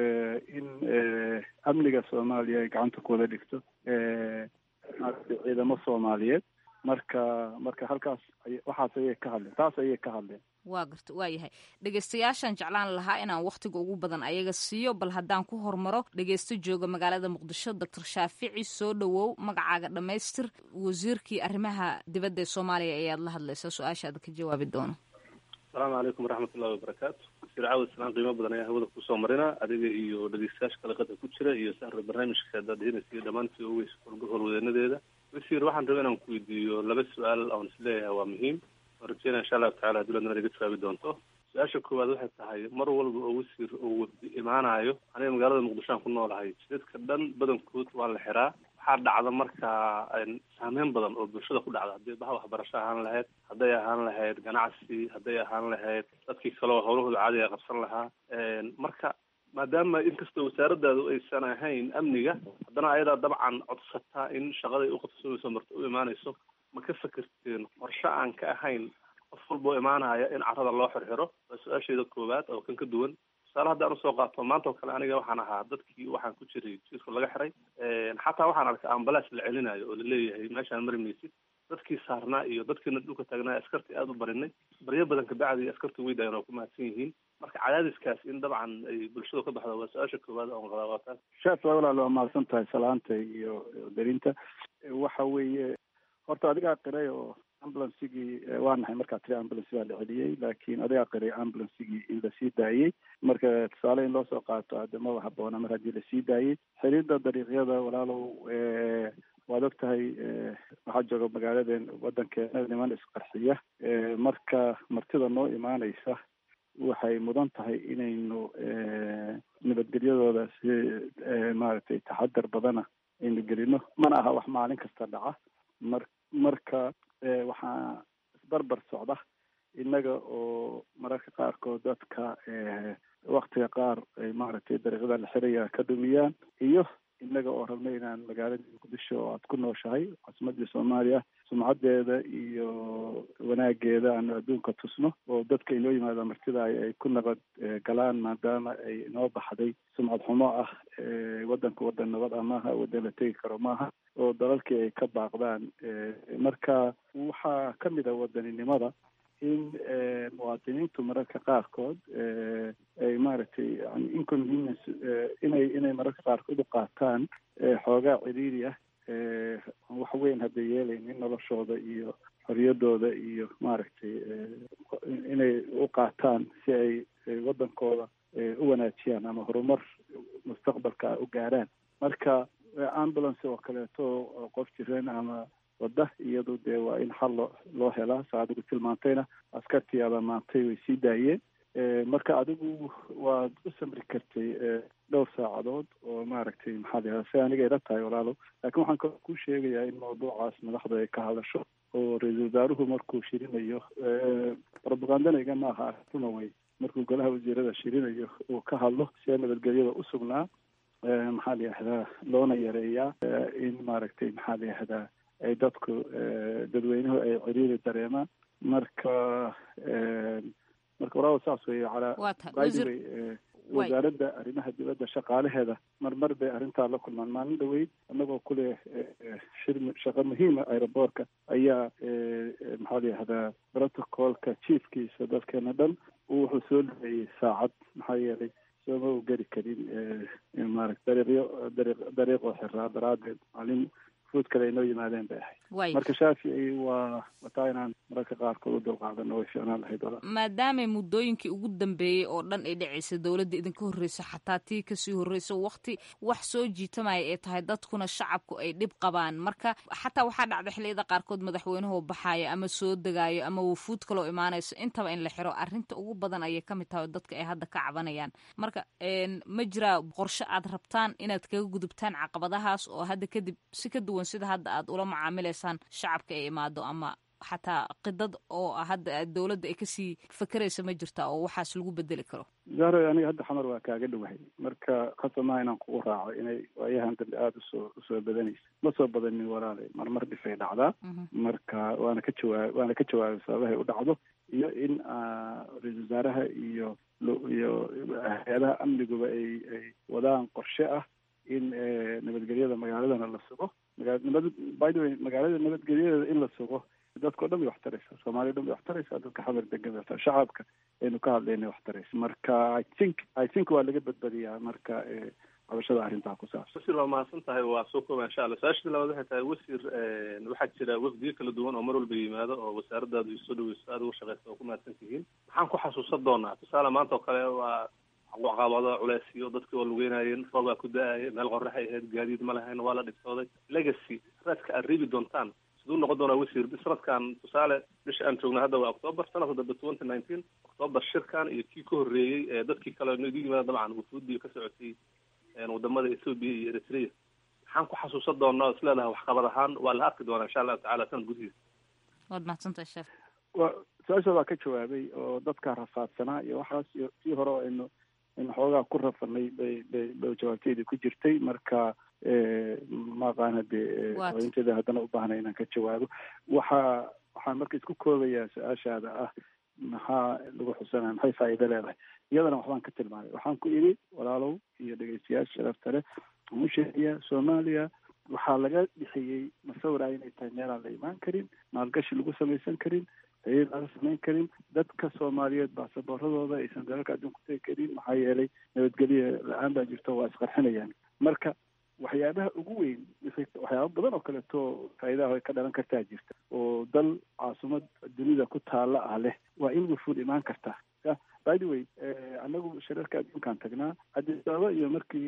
Speaker 8: in amniga soomaaliya ay gacanta ku wada dhigto maaragtay ciidamo soomaaliyeed marka marka halkaas waxaas ayay ka hadleen taas ayay ka hadleen
Speaker 7: waa garta waa yahay dhegeystayaashaan jeclaan lahaa inaan wakhtiga ugu badan ayaga siiyo bal haddaan ku hormaro dhegeysto jooga magaalada muqdisho doctor shaafici soo dhowow magacaaga dhammaystir wasiirkii arrimaha dibadda ee soomaaliya ayaad la hadlaysaa su-aashaada ka jawaabi doono
Speaker 9: asalaamu calaykum waraxmatullahi wabarakaatu wasiir caawad islaan qiimo badan ayaa hawada kusoo marina adiga iyo dhegeystayaasha kalaqada ku jira iyo sahra barnaamijka daadihinaysa iyo dhammaantii ogeys howlwadeenadeeda wasiir waxaan rabay inaan ku weydiiyo laba su-aal oon isleeyahay waa muhiim oo rajeynaya insha allahu tacala dowladna naga jawaabi doonto su-aasha koowaad waxay tahay mar walba oo wasiir uu imaanayo aniga magaalada muqdisho aan ku noolahay jidadka dhan badankood waa la xiraa waxaa dhacda markaa saameyn badan oo bulshada ku dhacda haddii baha waxbarasho ahaan lahayd hadday ahaan lahayd ganacsi hadday ahaan lahayd dadkii kaleo howlahooda caadiga qabsan lahaa marka maadaama inkastoo wasaaradaadu aysan ahayn amniga haddana ayadaa dabcan codsataa in shaqaday uqabsoomayso marta u imaanayso ma ka fekerteen qorshe aan ka ahayn qof walboo imaanaya in carada loo xirxiro waa su-aasheeda koowaad oo kan ka duwan tusaale haddaan usoo qaato maanta oo kale aniga waxaan ahaa dadkii waxaan ku jiray jiirka laga xiray xataa waxaan arkay ambalaas la celinayo oo laleeyahay meeshaan mari maysid dadkii saarnaa iyo dadkiina dhulka taagnaa askartii aada u barinay baryo badan kabacdi askartii way daayan oo ku mahadsan yihiin marka cadaadiskaas in dabcan ay bulshadu ka baxdo waa su-aasha koowaad oon qabaa waa taas
Speaker 8: sheef walaal waa mahadsan tahay salaanta iyo darinta waxa weeye horta adigaa qiray oo ambulansigii waa nahay markaa tiri ambulance baa la celiyey laakiin adigaa qiray ambulansigii in lasii daayey marka tusaale in loo soo qaato hadde maba haboona mar haddii lasii daayey xiriirda dariiqyada walaalow waad og tahay waxaa jooga magaaladen waddankeena niman isqarxiya marka martida noo imaanaysa waxay mudan tahay inaynu nabadgelyadooda si maaragtay taxadar badana aynu gelino mana aha wax maalin kasta dhaca mar marka waxaa isbarbar socda innaga oo mararka qaarkood dadka waktiga qaar ay maaragtay dariiqyada la xiraya ka dhumiyaan iyo innaga oo rabna inaan magaalada muqdisho oo aad ku nooshahay caasimadii soomaaliya sumcadeeda iyo wanaageeda aanu adduunka tusno oo dadka inoo yimaada martida ay ku nabad galaan maadaama ay inoo baxday sumcad xumo ah waddanka waddan nabad ah maaha waddan la tegi karo maaha oo dalalkii ay ka baaqdaan marka waxaa ka mid a wadaninimada in muwaadiniintu mararka qaarkood ay maaragtay yani inconvenience inay inay mararka qaarkood u qaataan xoogaa ciriiri ah wax weyn hadda yeelaynin noloshooda iyo xoriyadooda iyo maaragtay inay u qaataan si ay waddankooda u wanaajiyaan ama horumar mustaqbalka u gaaraan marka ambulance oo kaleeto qof jireen ama wadda iyadu dee waa in xal loo loo helaa saa adigu tilmaantayna askartii amaamaantay way sii daayeen marka adigu waad u samri kartay dhowr saacadood oo maaragtay maaragtay maxaa la si aniga ila tahay walaalo laakiin waxaan kaloo kuu sheegayaa in mawduucaas madaxda ay ka hadasho oo ra-iisul wasaaruhu markuu shirinayo propagandaniga maaha arintuna wey markuu golaha wasiirada shirinayo uu ka hadlo see nabadgelyada u sugnaa maxaa la yihahdaa loona yareeyaa in maaragtay maxaa la yihahdaa ay dadku dadweynuhu ay ciriiri dareemaan marka marka walaalo saas weeye calaa byway wasaaradda arrimaha dibadda shaqaalaheeda marmar bay arrintaa la kulmaan maalin dhaweyd annagoo kuleh shir shaqo muhiima aeroboortka ayaa maxaa la yihahdaa protocolka chiefkiisa dadkeena dhan wuxuu soo dhaweeyey saacad maxaa yeelay sooma u geli karin maarata dariiqyo dariiq dariiqoo xiraa daraaddeed maalin fuud kale ay noo yimaadeen bay ahayd marka shaafici waa wataa inaan mararka qaarkood u dulqaadano way fiicnaan lahayd wala
Speaker 7: maadaama muddooyinkii ugu dambeeyey oo dhan ay dhacaysa dowladda idinka horreysa xataa tii kasii horreysa wakti wax soo jiitamaya ay tahay dadkuna shacabku ay dhib qabaan marka xataa waxaa dhacda xilliyada qaarkood madaxweynuhu baxaaya ama soo degaayo ama wufuud kaloo imaanayso intaba in la xiro arrinta ugu badan ayay ka mid tahay oo dadka ay hadda ka cabanayaan marka ma jiraa qorshe aad rabtaan inaad kaga gudubtaan caqabadahaas oo hadda kadib si ka duwan sida hadda aad ula macaamilaysaan shacabka ay imaado ama xataa qidad oo hadda dowladda ay kasii fakeraysa ma jirta oo waxaas lagu bedeli karo
Speaker 8: zahro aniga hadda xamar waa kaaga dhowahay marka khasamaha inaan kugu raaco inay waayahan dambe aada usoo usoo badanaysa ma soo badanin walaale marmar dhifay dhacdaa marka waana ka jawaab waana ka jawaabay sababahay u dhacdo iyo in ra-isul wasaaraha iyo iyo hay-adaha amniguba ay ay wadaan qorshe ah in nabadgelyada magaaladana la sugo maganabad by the way magaalada nabadgelyadeeda in la sugo dadka o dhan bay wax taraysaa soomaaliya o dhan bay wax taraysaa dadka xamar degan bay wax shacabka aynu ka hadlayna wax taraysa marka i think i think waa laga badbadiyaa marka qabashada arrintaa ku saabsan
Speaker 9: wasiir waa mahadsan tahay waa soo kooba insha allah su-aashada labaad waxay tahay wasiir waxaa jira wafdiyo kala duwan oo mar walba yimaado oo wasaaradaadu soo dhaweyso aada uga shaqeysa oo ku mahadsan tihiin maxaan ku xasuusan doonaa tusaale maanta oo kale waa caqabado culeysyo dadkii waa lugeynayeen roobaa ku da-aya meel qoraxay ahayd gaadiid ma lahayn waa la dhibtooday legacy raadka aad reebi doontaan siduu noqon doonaa wasiir sanadkan tusaale bisha aan joogna hadda waa octoober sanadka dambe twenty nineteen octoober shirkan iyo kii ka horreeyey ee dadkii kale nagu yimaada dabcan wufuudii ka socotay wadamada ethoobia iyo eritrea maxaan ku xasuusan doonaa is leedahay waxqabad ahaan waa la arki doonaa insha allahu tacala sanad gudihiisa
Speaker 7: waad mahadsantahay sheekh
Speaker 8: wa su-aasha waa ka jawaabay oo dadka rafaadsanaa iyo waxaas iyo tii hore oo aynu aynu xoogaa ku rafanay bay bay bay jawaabteedii ku jirtay marka maaqaan hadee haweenteeda haddana u baahnay inaan ka jawaabo waxa waxaan marka isku koobayaa su-aashaada ah maxaa lagu xusanaya maxay faa'iido leedahay iyadana waxbaan ka tilmaamay waxaan ku idhi walaalow iyo dhegeystayaasha sharafta leh waxaan u sheegayaa soomaaliya waxaa laga dhixiyey masawira inay tahay meelaan la imaan karin maalgashi lagu samaysan karin xiriir laga samayn karin dadka soomaaliyeed baasaboorradooda aysan dalalka adduunka tegi karin maxaa yeelay nabadgelya la-aan baa jirto waa isqarxinayaan marka waxyaabaha ugu weyn waxyaaba badan oo kaleeto faa'iidaha ay ka dhalan kartaa jirta oo dal caasimad dunida ku taalla ah leh waa in wufuud imaan kartaa by the way anagu shirarka adduunkaan tagnaa addis ababa iyo markii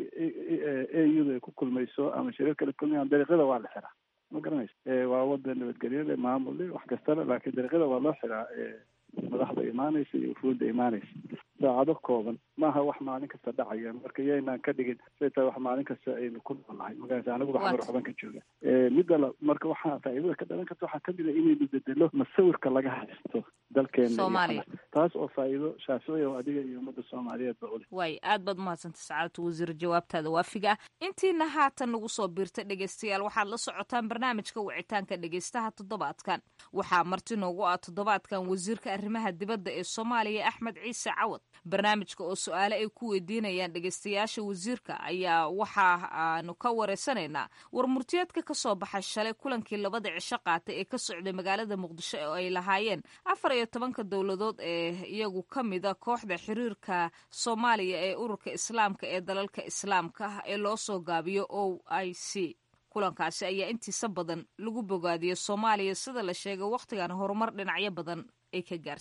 Speaker 8: a u da ay ku kulmayso ama shirarka la kulmayaan dariiqyada waa la xiraa ma garanaysa waa wadan nabadgelyo le maamul le wax kastale laakiin dariiqyada waa loo xiraa madaxda imaanaysa iyo wufuudda imaanaysa saacado kooban maaha wax maalin kasta dhacaya marka yaynaan ka dhigin say tahay wax maalin kasta aynu ku noolnahay magarata anaguba xamar waxban ka jooga midda la marka waxaa faa'iidada ka dhalan karta waxaa kamid a inaynu bedelo masawirka laga haysto dalkeena taas oo faa'iido shaaficiya oo adiga iyo ummadda soomaaliyeed ba uleh
Speaker 7: waay aad baad umahadsantay sacaadatu wasiir jawaabtaada waafiga ah intiina haatan nagu soo biirta dhegeystayaal waxaad la socotaan barnaamijka wicitaanka dhegeystaha toddobaadkan waxaa marti noogu ah toddobaadkan wasiirka arrimaha dibadda ee soomaaliya axmed ciise cawad barnaamijka oo su-aale ay ku weydiinayaan dhegeystayaasha wasiirka ayaa waxa aanu ka wareysanaynaa war murtiyeedka ka soo baxay shalay kulankii labada cisho qaatay ee ka socday magaalada muqdisho oo ay lahaayeen afar iyo tobanka dowladood ee iyagu ka mida kooxda xiriirka soomaaliya ee ururka islaamka ee dalalka islaamka ah ee loo soo gaabiyo o i c kulankaasi ayaa intiisa badan lagu bogaadiyey soomaaliya sida la sheegay wakhtigan horumar dhinacyo badan ay ka gaartay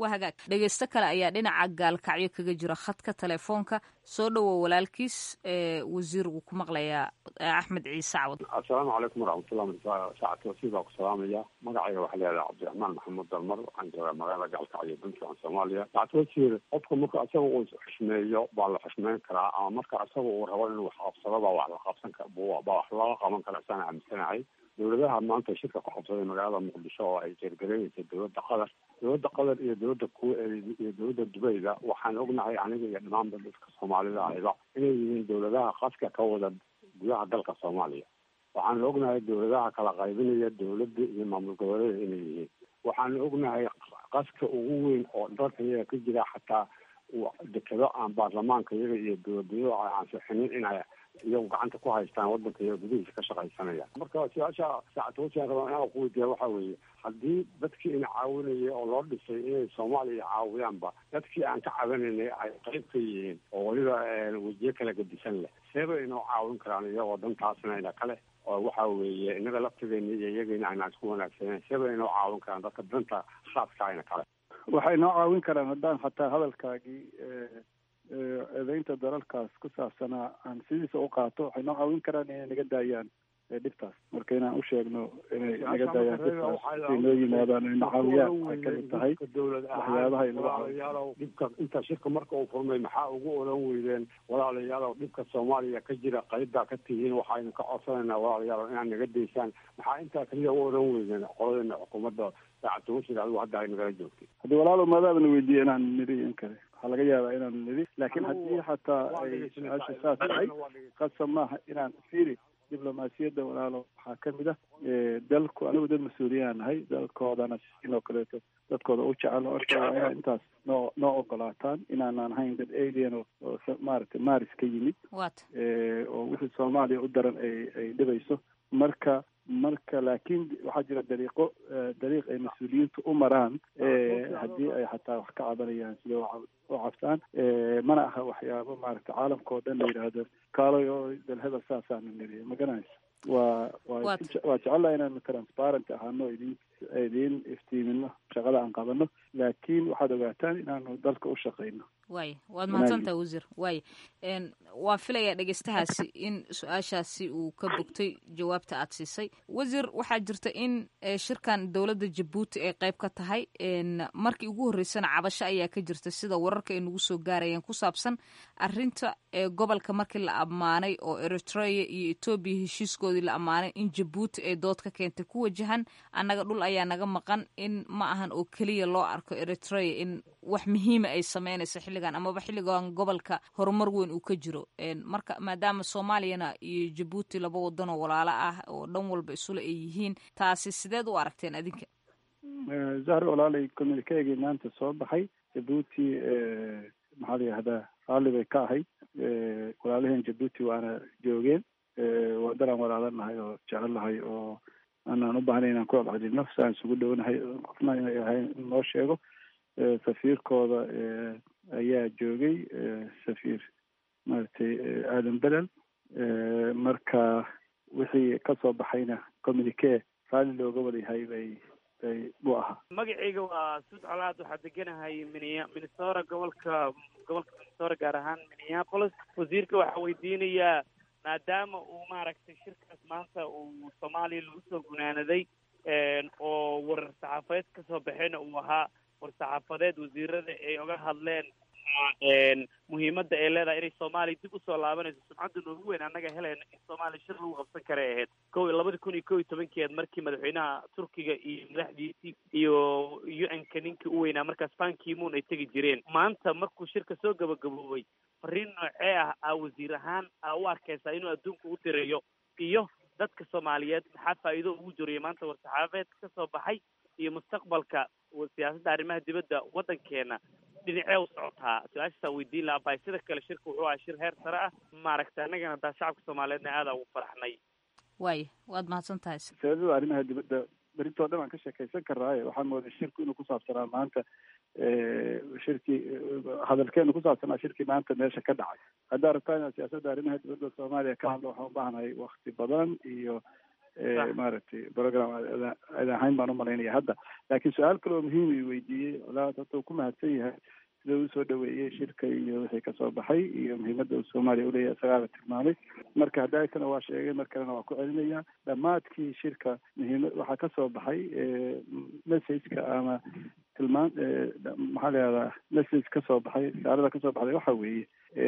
Speaker 7: waa hagaag dhegeysto kale ayaa dhinaca gaalkacyo kaga jira khadka telefoonka soo dhowow walaalkiis wasiir wuu ku maqlayaa axmed ciise cawad
Speaker 10: assalaamu calaykum waraxmatullah saacad wasiir baa ku salaamaya magacayga waxaa leedahay cabdiraxmaan maxamuud dalmar waxaan joogaa magaalada gaalkacyo puntland soomaaliya saacad wasiir qofka marka isaga uu xushmeeyo baa la xushmeyn karaa ama marka isaga uu rabo inuu wax qabsado baa wax la qabsan kara baa wax looga qaban kara isaan aaminsanahay dowladaha maanta shirka ku qabsaday magaalada muqdisho oo ay jeergareynaysa dowladda qatar dowladda qatar iyo dowladda ku iyo dowladda dubayda waxaan ognahay aniga iyo dhamaanba dadka soomaalida ahayba inay yihiin dowladaha qaska ka wada gudaha dalka soomaaliya waxaan ognahay dowladaha kala qaybinaya dowladda iyo maamul goboleeda inay yihiin waxaan ognahay qaska ugu weyn oo dalka iyaga ka jira xataa dekado aan baarlamaanka iyaga iyo dowladnimada ay ansixinin inay iyagu gacanta ku haystaan wadanka iyo gudihiisa ka shaqaysanaya marka su-aasha saacadwasian rabaa inaan ku weydiiya waxa weeye haddii dadkii ina caawinayay oo loo dhisay inay soomaaliya caawiyaanba dadkii aan ka cabanaynay ay qayb ka yihiin oo weliba wejiyo kala gedisan leh seeba inoo caawin karaan iyagoo dantaasna ina kale oo waxa weeye inaga laftigeena iyo iyagayna aynaan isku wanaagsaneyn seeba inoo caawin karaan dadka danta khaaska ina kale
Speaker 8: waxay noo caawin karaan haddaan xataa hadalkaagii eedeynta dalalkaas ku saabsanaa aan sidiisa u qaato waxay noo caawin karaan inay naga daayaan dhibtaas marka inaan u sheegno inay naga daayaan dhibtaas ay noo yimaadaan ay nacaawiyaan waxay kamid tahay waxyaabaha ay
Speaker 10: walaalayaalow dhibka inta shirka marka uu furmay maxaa ugu oran weydeen walaalayaalow dhibka soomaaliya ka jira qaybbaa ka tihiin waxaynu ka codsanaynaa walaalayaalow inaad naga daysaan maxaa intaa kaliya u oran weydeen qoladeena xukuumadda saacadwasiir adigu hadda ay nagala joogtay
Speaker 8: haddii walaalow maadaabana weydiiye inaan niri in kale waxaa laga yaabaa inaan niri laakiin haddii xataa ay su-aasha saas tahay qasab maaha inaan firi diblomaasiyadda walaalo waxaa kamid ah dalku anigu dad mas-uuliyaan nahay dalkoodana sidoo kaleeto dadkooda u jecel marka waa inaa intaas noo noo ogolaataan inaanaan ahayn dad alien oo maaragtay maris ka yimid oo wixii soomaaliya u daran ay ay dhibayso marka marka laakiin waxaa jira dariiqo dariiq ay mas-uuliyiintu u maraan haddii ay xataa wax ka cabanayaan sida u cabsaan mana aha waxyaabo maaragta caalamka oo dhan la yidhaahdo kaalay oo dalhebel saasaana niriya ma garanaysa waa waa waa jecelaha inaanu transparent ahaano idin idiin iftiimino shaqada aan qabano laakiin waxaad ogaataan inaanu dalka u shaqayno
Speaker 7: waay waad mahadsantaha wasiir waay waa filayaa dhegeystahaasi in su-aashaasi uu ka bogtay jawaabta aad siisay wasiir waxaa jirta in shirkan dowladda jabuuti ay qayb ka tahay markii ugu horreysana cabasho ayaa ka jirta sida wararka ay nagu soo gaarayeen ku saabsan arinta gobolka markii la ammaanay oo eritrea iyo etoobiya heshiiskoodii la ammaanay in jabuuti ay dood ka keentay ku wajahan annaga dhul ayaa naga maqan in ma ahan oo keliya loo arko eritrea in wax muhiima ay sameynayso xilligan amaba xilligan gobolka horumar weyn uu ka jiro marka maadaama soomaaliyana iyo jabuuti laba wadanoo walaalo ah oo dhan walba isule ay yihiin taasi sideed u aragteen adinka
Speaker 8: zahri walaalay communikeegii maanta soo baxay jabuuti maxaa la yihahdaa raalli bay ka ahayd walaalaheen jabuuti waana joogeen wadanaan walaalanahay oo jecelnahay oo aanaan u bahnay inaan ku celcelino si aan isugu dhownahay qofna inay ahayn in loo sheego safiirkooda ayaa joogay safiir maaragtay aadan belel marka wixii kasoo baxayna communique raalli looga wadayahay bay bay buu ahaa
Speaker 11: magacayga waa suud colaad waxaa deganahay minia minnesota gobolka gobolka minnesota gaar ahaan minneapolis wasiirka waxaa weydiinayaa maadaama uu maaragtay shirkaas maanta uu soomaaliya lagu soo gunaanaday oo warar saxaafadeed kasoo baxayna uu ahaa war saxaafadeed wasiirada ay oga hadleen muhiimadda ay leedahay inay soomaaliya dib usoo laabanayso sumcadda noogu weyn annaga helayna in soomaaliya shir lagu qabsan karay ahayd ko labada kun iyo ko iyo tobankeed markii madaxweynaha turkiga iyo madaxdiisii iyo u n-ka ninkii u weynaa markaas bankimuun ay tegi jireen maanta markuu shirka soo gabagaboobay fariin noocee ah aa wasiir ahaan aa u arkaysaa inuu adduunka u dirayo iyo dadka soomaaliyeed maxaa faa'iido ugu jiriyo maanta war-saxaafeed ka soo baxay iyo mustaqbalka siyaasadda arrimaha dibadda waddankeena dhinacee u socotaa su-aashaasaa weydiin lahaa bay sida kale shirka wuxuu ahaa shir heer sare ah maaragtay annagana daa shacabka soomaaliyeedna aadaa ugu faraxnay
Speaker 7: waaya waad mahadsan tahay
Speaker 8: siyaasadda arrimaha dibadda berintoo dhan aan ka sheekaysan karnaaye waxaan mooday shirku inuu kusaabsanaa maanta shirkii hadalkeenu kusaabsanaa shirkii maanta meesha ka dhacay haddaa rabtaa inaad siyaasadda arrimaha dibadda soomaaliya ka hadlo waxaan u baahnahay wakti badan iyo maaragtay program aad ahayn baan umalaynaya hadda laakiin su-aal kale oo muhiim i weydiiyey colaad hadda uu ku mahadsan yahay sida uu soo dhaweeyey shirka iyo wixii kasoo baxay iyo muhiimadda uu soomaaliya uleeyahay isagaaba tilmaamay marka haddaakana waa sheegay mar kalena waa ku celinaya dhammaadkii shirka muhiimad waxaa kasoo baxay messageka ama tilmaan maxaa la yihahdaa message kasoo baxay risaalada kasoo baxday waxa weeye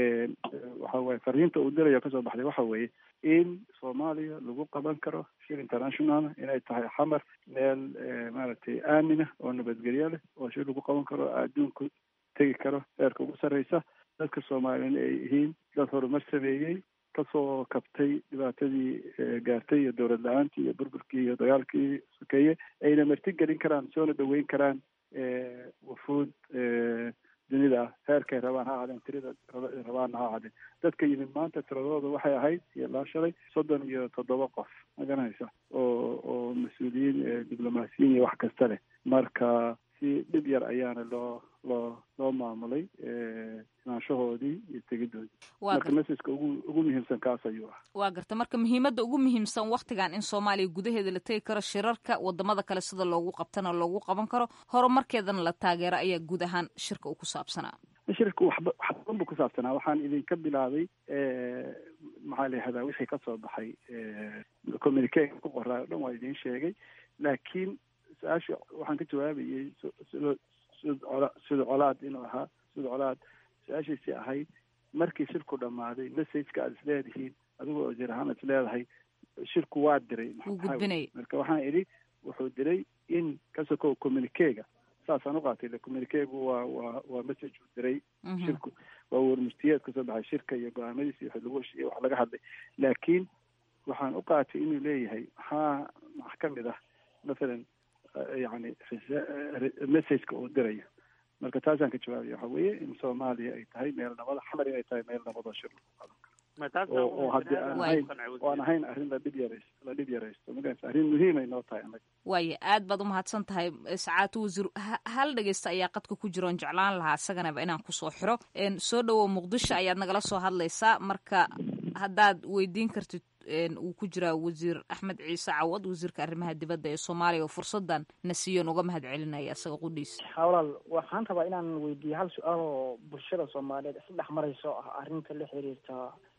Speaker 8: waxa waye fariinta uu dirayo kasoo baxday waxa weeye in soomaaliya lagu qaban karo shir international inay tahay xamar meel maaragtay aamina oo nabadgelyo leh oo shir lagu qaban karo adduunku tegi karo heerka ugu sarreysa dadka soomaaliyana ay yihiin dad horumar sameeyey kasoo kabtay dhibaatadii gaartay iyo dowlad la-aantii iyo burburkii iyo dagaalkii sokeeye ayna marti gelin karaan soona dhaweyn karaan wufuud dunida ah heerkay rabaan ha ahaadeen tirada rabaanna ha ahaadeen dadka yimid maanta tiradooda waxay ahayd iyo laa shalay soddon iyo toddoba qof ma garanaysa oo oo mas-uuliyiin diblomaasiyiin iyo wax kasta leh marka si dhib yar ayaana loo loo loo maamulay imaanshahoodii iyo tegidoodii marka messageka ugu ugu muhiimsan kaas ayuu ah
Speaker 7: waa garta marka muhiimadda ugu muhiimsan waktigan in soomaaliya gudaheeda la tegi karo shirarka wadamada kale sida loogu qabtana loogu qaban karo horumarkeedana la taageero ayaa guud ahaan shirka uu ku saabsanaa
Speaker 8: shirka waxba wax badan buu ku saabsanaa waxaan idinka bilaabay maxaa la yihahdaa wixii kasoo baxay communique ku qoraa o dhan waa idiin sheegay laakiin su-aasha waxaan ka jawaabayay sida sida colaad inuu ahaa sida colaad su-aashiisii ahayd markii shirku dhammaaday messageka aad isleedihiin adigoo wasiir ahaan is leedahay shirku waa diray marka waxaan idhi wuxuu diray in kasokow communiquega saasaan uqaatay le communiquegu waa waa waa message uu diray shirku waa warmurtiyeed kasoo baxay shirka iyo go-aamadiisa wixii lagu heshiiyey wax laga hadlay laakiin waxaan uqaatay inuu leeyahay maxaa max ka mid ah mathalan yani messageka uu dirayo marka taasaan ka jawaabaya waxa weeye in soomaaliya ay tahay meel nabada xamar inay tahay meel nabadoo shir lagu qadan karo oo haddii aan ahayn oo aan ahayn arrin la dhib yaraysto la dhib yaraysto magaraysa arrin muhiimay noo tahay annaga
Speaker 7: waaya aad baad umahadsan tahay sacaatu wasiir hal dhegeysta ayaa qadka ku jira oon jeclaan lahaa isaganaba inaan kusoo xiro soo dhowow muqdisho ayaad nagala soo hadlaysaa marka haddaad weydiin kartid uu ku jiraa wasiir axmed ciise cawad wasiirka arrimaha dibadda ee soomaaliya oo fursadan na siiyoon uga mahad celinaya isaga qudhiisa
Speaker 12: walaal waxaan rabaa inaan weydiiyo hal su-aal oo bulshada soomaaliyeed isdhex marayso ah arrinta la xiriirta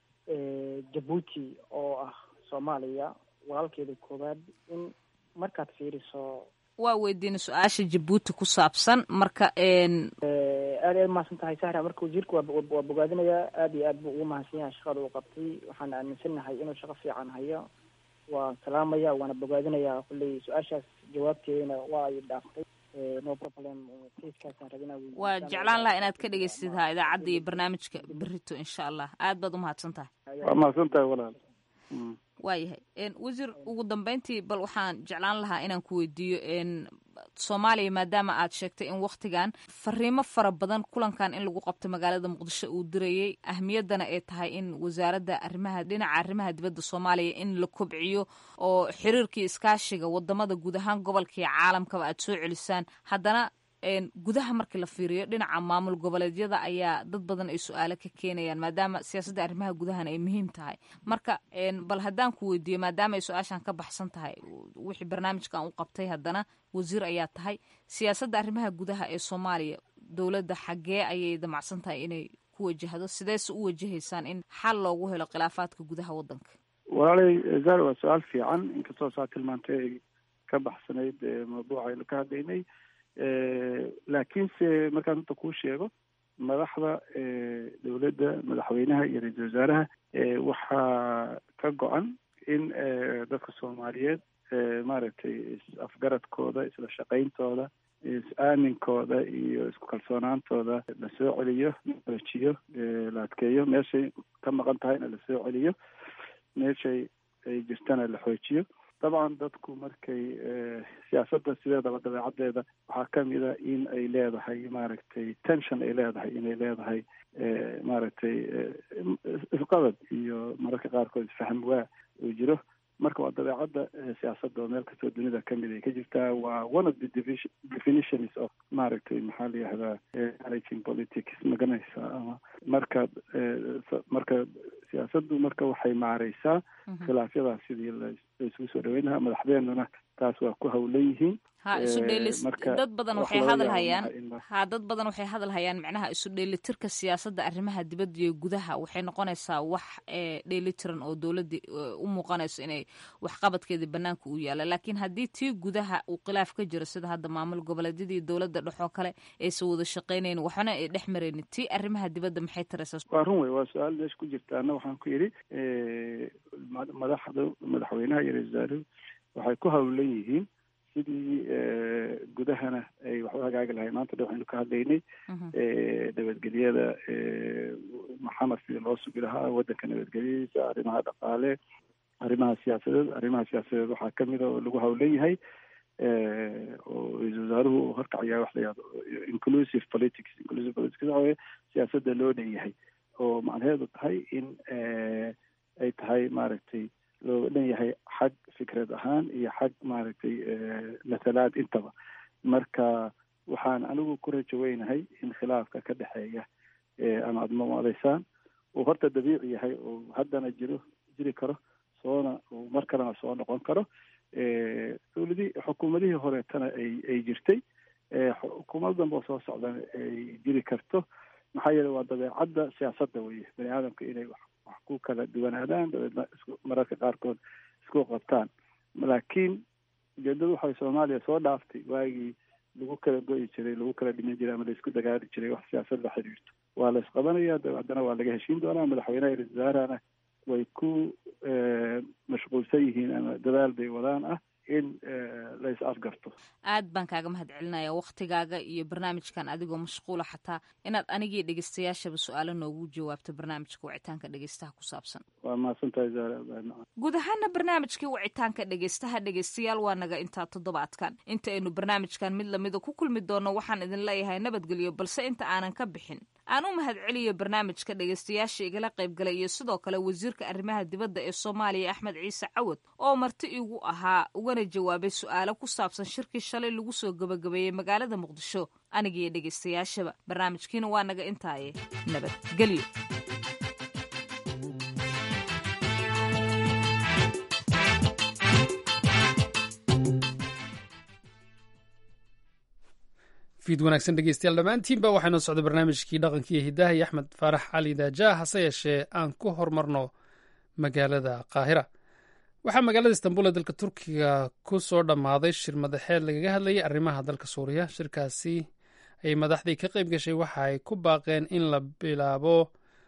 Speaker 12: jabuuti oo ah soomaaliya walaalkeeda koowaad in markaad fiiriso
Speaker 7: waa weydiina su-aasha jabuuti ku saabsan marka
Speaker 12: aad aad mahadsan tahay sahra marka wasiirka waa bogaadinayaa aad iyo aad buu ugu mahadsan yahay shaqada uu qabtay waxaan aaminsanahay inuu shaqo fiican hayo waan salaamaya waana bogaadinayaa kulley su-aashaas jawaabteedana waa ay dhaaftay no problem kiiskaasaan rabinaa
Speaker 7: waa jeclaan lahaa inaad ka dhegeysid ha idaacadda iyo barnaamijka berito insha allah aad baad umahadsan tahay
Speaker 8: waa mahadsan tahay walaal
Speaker 7: waayahay wasiir ugu dambeyntii bal waxaan jeclaan lahaa inaan ku weydiiyo soomaaliya maadaama aad sheegtay in waktigan fariimo fara badan kulankan in lagu qabto magaalada muqdisho uu dirayay ahmiyaddana ay tahay in wasaaradda arrimaha dhinaca arrimaha dibadda soomaaliya in la kobciyo oo xiriirkii iskaashiga wadamada guud ahaan gobolka iyo caalamkaba aad soo celisaan haddana gudaha markii la fiiriyo dhinaca maamul goboleedyada ayaa dad badan ay su-aalo ka keenayaan maadaama siyaasadda arrimaha gudahan ay muhiim tahay marka bal haddaan ku weydiiyo maadaama ay su-aashan ka baxsan tahay wixii barnaamijkan u qabtay haddana wasiir ayaa tahay siyaasadda arrimaha gudaha ee soomaaliya dowladda xaggee ayay damacsan tahay inay ku wajahdo sideese u wajahaysaan in xal loogu helo khilaafaadka gudaha waddanka
Speaker 8: walaalay zar waa su-aal fiican inkastoo saa tilmaantay ay ka baxsanayd mawduuca aynu ka hadlaynay laakiinse markaan inta kuu sheego madaxda dowladda madaxweynaha iyo ra-iisul wasaaraha waxaa ka go-an in dadka soomaaliyeed maaragtay is-afgaradkooda isla shaqayntooda is-aaminkooda iyo isku kalsoonaantooda la soo celiyo la rajiyo la adkeeyo meeshay ka maqan tahayna la soo celiyo meeshay ay jirtana la xoojiyo dabcan dadku markay siyaasadda sideedaba dabeecaddeeda waxaa kamid a in ay leedahay maaragtay tension ay leedahay inay leedahay maaragtay isqabad iyo mararka qaarkood isfahm waa uu jiro marka waa dabeecadda siyaasadda oo meel kastoo dunida kamid ay ka jirtaa waa one of the definitions of maaragtay maxaa la yihahdaa managing politics maganaysa ama markaad marka siyaasaddu marka waxay maareysaa khilaafyadaas sidii la isugu soo dhaweyn lahaa madaxdeennuna taas waa ku hawlan yihiin
Speaker 7: ha isu dheelis dad badan waxay hadal hayaan ha dad badan waxay hadal hayaan macnaha isu dheelitirka siyaasadda arrimaha dibadda iyo gudaha waxay noqonaysaa wax dheelitiran oo dowladda u muuqanayso inay waxqabadkeedii banaanka u yaala laakiin haddii tii gudaha uu khilaaf ka jiro sida hadda maamul goboleedyadii dowladda dhexoo kale aysan wada shaqaynayn waxna ay dhex maraynin tii arrimaha dibadda maxay taraysaa
Speaker 8: waa run wey waa su-aal meesha ku jirta anna waxaan ku yidhi madaxda madaxweynaha iyo ra-isul wasaaruhu waxay ku hawlan yihiin sidii gudahana ay wax u hagaagi lahay maanta dhan waxaynu ka hadlaynay nabadgelyada maxamed sidii loo sugi lahaa waddanka nabadgelyadiisa arrimaha dhaqaale arrimaha siyaasadeed arrimaha siyaasadeed waxaa kamid a oo lagu hawlan yahay oo ra-isul wasaaruhu uu horkacayaa wax la yihahdo inclusive politics inclusive politics waxa weye siyaasadda loo dhanyahay oo macnaheedu tahay in ay tahay maaragtay looga dhan yahay xag fikrad ahaan iyo xag maaragtay mathalaad intaba marka waxaan anigu ku rajaweynahay in khilaafka ka dhexeeya ama aada mamadaysaan uu horta dabiici yahay oo haddana jiro jiri karo soona uu mar kalena soo noqon karo dowladii xukuumadihii horeetana ay ay jirtay xukuumad danba oo soo socdana ay jiri karto maxaa yeele waa dabeecadda siyaasadda weye bani aadamka inay wax wax ku kala duwanaadaan dabeedna isku mararka qaarkood isku qabtaan laakiin ujeedadu waxay soomaaliya soo dhaaftay waagii lagu kala go'i jiray lagu kala dhiman jiray ama laisku dagaali jiray wax siyaasad la xiriirto waa la isqabanaya haddana waa laga heshiin doonaa madaxweynaha iyo ra-isul wasaarahana way ku mashquulsan yihiin ama dadaal bay wadaan ah in la is afgarto
Speaker 7: aad baan kaaga mahad celinaya waktigaaga iyo barnaamijkan adigoo mashquula xataa inaad anigii dhegeystayaashaba su-aalo noogu jawaabto barnaamijka wicitaanka dhegeystaha ku saabsan
Speaker 8: waa mahadsantahay zaara
Speaker 7: guud ahaana barnaamijkii wicitaanka dhegeystaha dhegeystayaal waa naga intaa toddobaadkan inta aynu barnaamijkan mid lamida ku kulmi doono waxaan idin leeyahay nabadgelyo balse inta aanan ka bixin aan u mahad celiyo barnaamijka dhegeystayaasha igala qaybgalay iyo sidoo kale wasiirka arrimaha dibadda ee soomaaliya axmed ciise cawad oo marti igu ahaa ugana jawaabay su-aalo ku saabsan shirkii shalay lagu soo gabagabeeyey magaalada muqdisho anigiiyo dhegeystayaashaba barnaamijkiina waa naga intaaye nabadgelyo
Speaker 2: fiid wanaagsan dhegeystayaal dhammaantiinba waxaa noo socday barnaamijkii dhaqankiiyo hiddaha iyo axmed faarax cali daajaa hase yeeshee aan ku horumarno magaalada qaahira waxaa magaalada istanbul ee dalka turkiga ku soo dhammaaday shir madaxeed lagaga hadlayay arrimaha dalka suuriya shirkaasi ay madaxdii ka qayb gashay waxa ay ku baaqeen in la bilaabo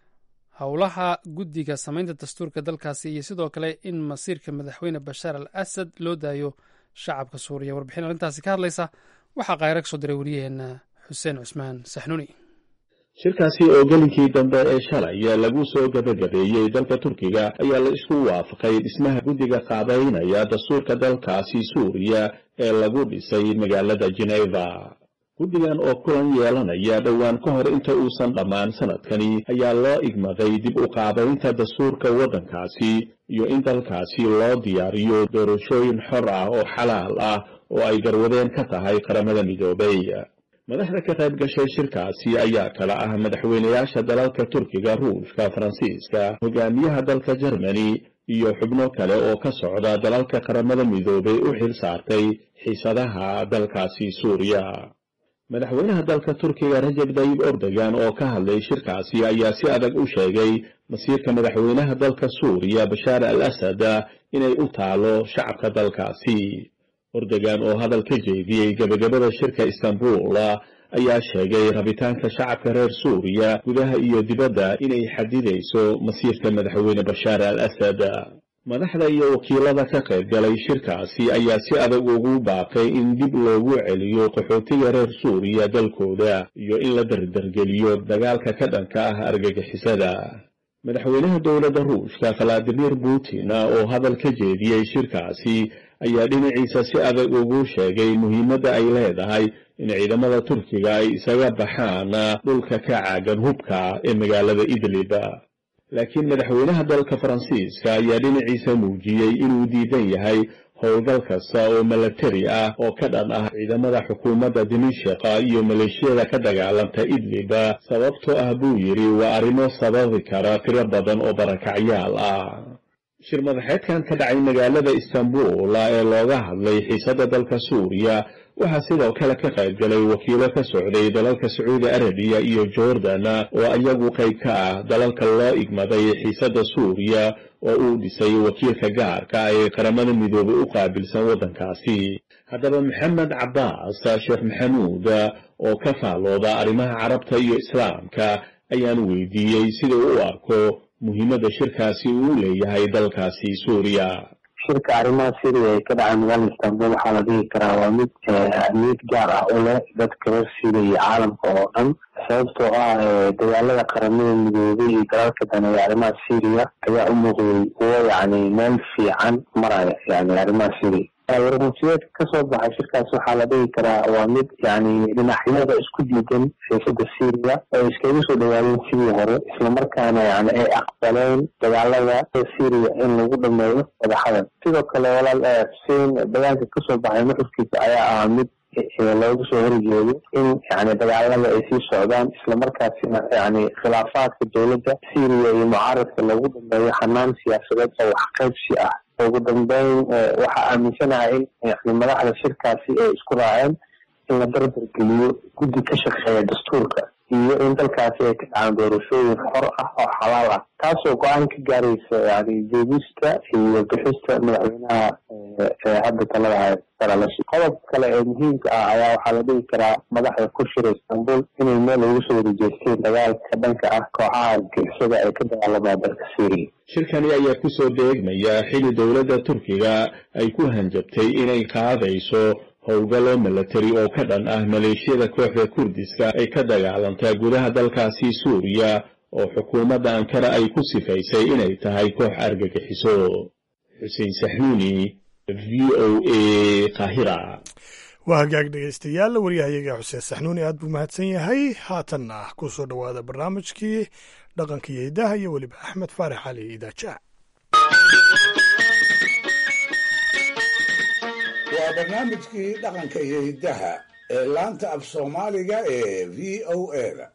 Speaker 2: howlaha guddiga samaynta dastuurka dalkaasi iyo sidoo kale in masiirka madaxweyne bashaar al asad loo daayo shacabka suuriya warbixin arrintaasi ka hadlaysa waxaa kaayra ka soo diray wariyaheenna xuseen cusmaan saxnuuni
Speaker 13: shirkaasi oo gelinkii dambe ee shalay lagu soo gabagabeeyey dalka turkiga ayaa la isku waafaqay dhismaha guddiga qaabaynaya dastuurka dalkaasi suuriya ee lagu dhisay magaalada jeneva guddigan oo kulan yeelanaya dhowaan ka hor inta uusan dhammaan sanadkani ayaa loo igmaday dib u qaabaynta dastuurka waddankaasi iyo in dalkaasi loo diyaariyo doorashooyin xor ah oo xalaal ah oo ay garwadeen ka tahay qaramada midoobay madaxda ka qayb gashay shirkaasi ayaa kala ah madaxweynayaasha dalalka turkiga ruushka faransiiska hogaamiyaha dalka jermani iyo xubno kale oo ka socda dalalka qaramada midoobay u xil saartay xiisadaha dalkaasi suuriya madaxweynaha dalka turkiga rajab dayib ordogan oo ka hadlay shirkaasi ayaa si adag u sheegay masiirka madaxweynaha dalka suuriya bashaar al asad inay u taalo shacabka dalkaasi ordogan oo hadal ka jeediyey gebagabada shirka istanbul ayaa sheegay rabitaanka shacabka reer suuriya gudaha iyo dibadda inay xadidayso masiirka madaxweyne bashaar al asad madaxda iyo wakiilada ka qayb galay shirkaasi ayaa si adag ugu baaqay in dib loogu celiyo qaxootiga reer suuriya dalkooda iyo in la dardargeliyo dagaalka ka dhanka ah argagixisada madaxweynaha dowladda ruushka valadimir putin oo hadal ka jeediyey shirkaasi ayaa dhinaciisa si adag ugu sheegay muhiimadda ay leedahay in ciidamada turkiga ay isaga baxaan dhulka ka caagan hubka ee magaalada idlib laakiin madaxweynaha dalka faransiiska ayaa dhinaciisa muujiyey inuu diidan yahay howlgal kasta oo milatari ah oo ka dhan ah ciidamada xukuumadda dimashika iyo maleeshiyada ka dagaalanta idlib sababtoo ah buu yidhi waa arrimo sababi kara tiro badan oo barakacyaal ah shir madaxeedkan ka dhacay magaalada istanbul ee looga hadlay xiisadda dalka suuriya waxaa sidoo kale ka qayb galay wakiilo ka socday dalalka sacuudi arabiya iyo jordan oo iyagu qayb ka ah dalalka loo igmaday xiisadda suuriya oo uu dhisay wakiilka gaarka ee qaramada midoobay u qaabilsan waddankaasi haddaba maxamed cabbaas sheekh maxamuud oo ka faalooda arrimaha carabta iyo islaamka ayaan weydiiyey sida u arko muhiimadda shirkaasi uu leeyahay dalkaasi suuriya
Speaker 14: shirka arrimaha syria ee ka dhacay magaalada istanbul waxaa la dhihi karaa waa mid ahmiyad gaar ah u leh dadka reer syria iyo caalamka oo dhan sababtoo ah dagaalada qaramada midoobay iyo dalalka daneeya arrimaha syria ayaa u muuqday kuwo yacni meel fiican maraya yani arrimaha syria warmasiyeedka kasoo baxay shirkaas waxaa la dhihi karaa waa mid yani dhinacyada isku diidan siyaasada syria oo iskaga soo dhawaadeen sidii hore islamarkaana yani ay aqbaleen dagaalada syria in lagu dhameeyo wadaxadan sidoo kale walaal xuseen dagaalka kasoo baxay nuxurkiisa ayaa ah mid looga soo horjeedo in yani dagaalada ay sii socdaan islamarkaasina yani khilaafaadka dowladda syria iyo mucaaradka lagu dhameeyo xanaan siyaasadeed oo waxqaybsi ah ugu dambeyn waxaa aaminsanahay in yani madaxda shirkaasi ay isku raaceen in la darbar geliyo guddi ka shaqeeya dastuurka iyo in dalkaasi ay ka dhacaan doorashooyin xor ah oo xalaal ah taasoo go-aan ka gaaraysa yani joogista iyo bixista madaxweynaha hadda talada haya saralashi qodob kale ee muhiimka ah ayaa waxaa la dhihi karaa madaxda ku shira istanbul inay meel ugu soo wadajeesteen dagaalka dhanka ah kooxaha argixisada ee ka dagaalamaa dalka syria
Speaker 13: shirkani ayaa ku soo deegmaya xili dowladda turkiga ay ku hanjabtay inay qaadayso howlgallo milatari oo ka dhan ah maleeshiyada kooxda kurdiska ay ka dagaalantaa gudaha dalkaasi suuriya oo xukuumadda ankara ay ku sifaysay inay tahay koox argagixiso xuseen saxnuuni v o a kahira
Speaker 1: waa hagaag dhegaystayaal waryahayaga xuseen saxnuuni aad buu mahadsan yahay haatanna ku soo dhowaada barnaamijkii dhaqanka iyo hidaha iyo weliba axmed faarax cali idaaja
Speaker 4: waa barnaamijkii dhaqanka iyo hiddaha ee laanta af soomaaliga ee v o a-da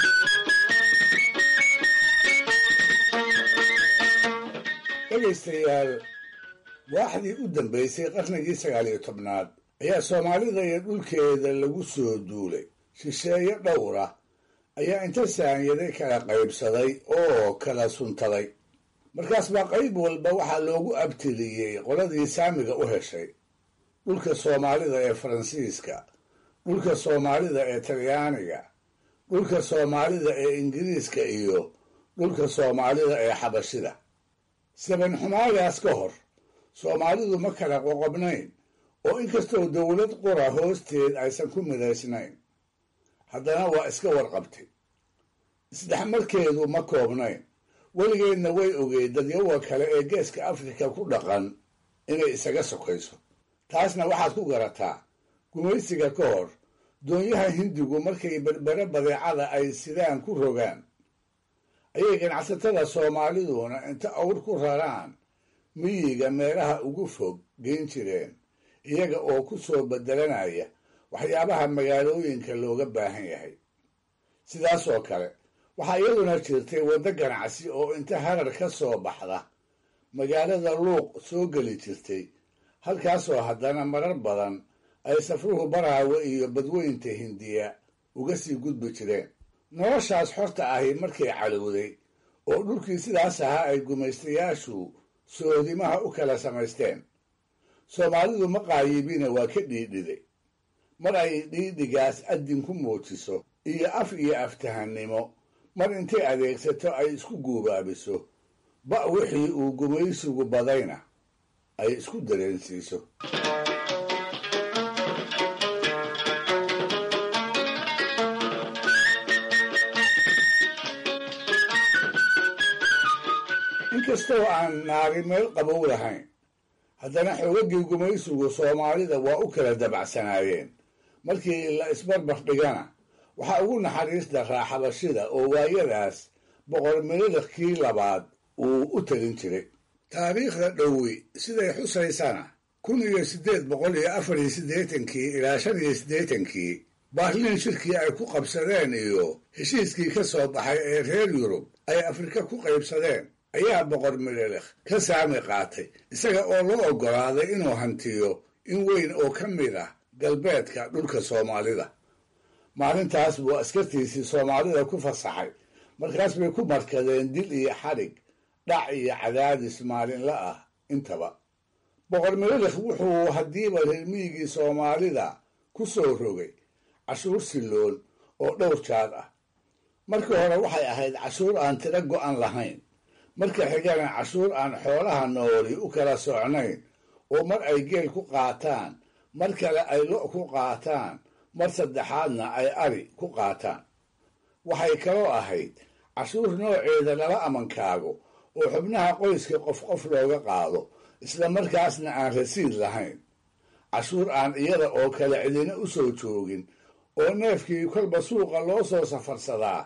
Speaker 4: dhegaystayaal waaxdii u dambaysay qarnigii sagaaliyo tobnaad ayaa soomaalida iyo dhulkeeda lagu soo duulay shisheeye dhowra ayaa inta saanyaday kala qaybsaday oo kala suntaday markaas baa qayb walba waxaa loogu abtiliyey qoladii saamiga u heshay dhulka soomaalida ee faransiiska dhulka soomaalida ee talyaaniga dhulka soomaalida ee ingiriiska iyo dhulka soomaalida ee xabashida saban xumaagaas ka hor soomaalidu ma kala qoqobnayn oo inkastoo dowlad qura hoosteed aysan ku midaysnayn haddana waa iska warqabtay isdhexmarkeedu ma koobnayn weligeedna way ogeyd dadyawa kale ee geeska afrika ku dhaqan inay isaga sokayso taasna waxaad ku garataa gumaysiga ka hor doonyaha hindigu markay berbere badeecada ay sidaan ku rogaan ayay ganacsatada soomaaliduna inta awr ku raraan miyiga meelaha ugu fog geyn jireen iyaga oo ku soo bedelanaya waxyaabaha magaalooyinka looga baahan yahay sidaasoo kale waxaa iyaduna jirtay waddo ganacsi oo inta harar ka soo baxda magaalada luuq soo geli jirtay halkaasoo haddana marar badan ay safruhu baraawe iyo badweynta hindiya uga sii gudbi jireen noloshaas xorta ahi markay calowday oo dhulkii sidaas ahaa ay gumaystayaashu soodimaha u kala samaysteen soomaalidu ma qaayibina waa ka dhiidhiday mar ay dhiidhigaas addin ku muujiso iyo af iyo aftahannimo mar intay adeegsato ay isku guubaabiso ba' wixii uu gumaysigu badayna ay isku dareensiiso inkastoo aan naari meel qabow lahayn haddana xoogagii gumaysigu soomaalida waa u kala dabacsanaayeen markii la isbarbar dhigana waxaa ugu naxariis daraa xabashida oo waayadaas boqor miladakii labaad uu u telin jiray taariikhda dhowi siday xusaysana kun iyo siddeed boqol iyo afar iyo siddeetankii ilaa shan iyo siddeetankii baarliin shirkii ay ku qabsadeen iyo heshiiskii ka soo baxay ee reer yurub ay afrika ku qaybsadeen ayaa boqor midhelekh ka saami qaatay isaga oo loo oggolaaday inuu hantiyo in weyn oo ka mid ah galbeedka dhulka soomaalida maalintaas buu askartiisii soomaalida ku fasaxay markaas bay ku markadeen dil iyo xadhig dhac iyo cadaadis maalinla ah intaba boqor midhelekh wuxuu haddiiba reermiyigii soomaalida ku soo rogay cashuur silloon oo dhowr jaad ah marka hore waxay ahayd cashuur aan tiro go'an lahayn marka xigana cashuur aan xoolaha nooli u kala socnayn oo mar ay geel ku qaataan mar kale ay lo' ku qaataan mar saddexaadna ay ari ku qaataan waxay kaloo ahayd cashuur nooceeda lala amankaago oo xubnaha qoyska qof qof looga qaado isla markaasna aan rasiid lahayn cashuur aan iyada oo kale cidina u soo joogin oo neefkii kolba suuqa loo soo safarsadaa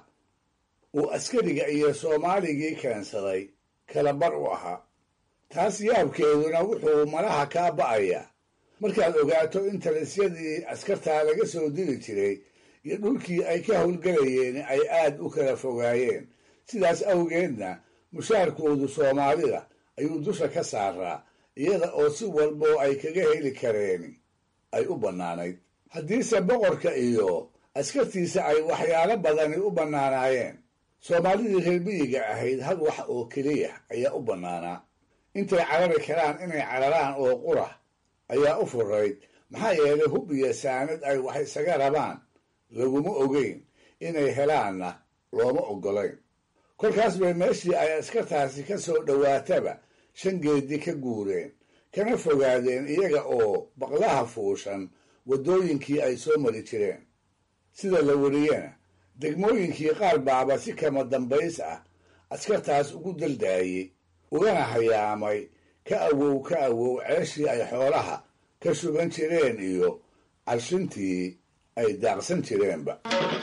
Speaker 4: uu askariga iyo soomaaligii keensaday kala bar u ahaa taas yaabkeeduna wuxuu malaha kaa ba'ayaa markaad ogaato in talisyadii askartaa laga soo diri jiray iyo dhulkii ay ka howlgelayeen ay aad u kala fogaayeen sidaas awgeedna mushaarkoodu soomaalida ayuu dusha ka saaraa iyada oo si walboo ay kaga heli kareeni ay u bannaanayd haddiise boqorka iyo askartiisa ay waxyaalo badani u bannaanaayeen soomaalidii reermiyiga ahayd hal wax oo keliya ayaa u bannaanaa intay carari karaan inay cararaan oo qura ayaa u furayd maxaa yeelay hub iyo saanad ay wax isaga rabaan laguma ogeyn inay helaanna looma oggolayn kolkaas bay meeshii ay askartaasi ka soo dhowaataba shan geedi ka guureen kana fogaadeen iyaga oo baqlaha fuushan waddooyinkii ay soo mari jireen sida la weriyena degmooyinkii qaar baaba si kama dambays ah askartaas ugu daldaayey ugana hayaamay ka awow ka awow ceeshii ay xoolaha ka shuban jireen iyo carshintii ay daaqsan jireenba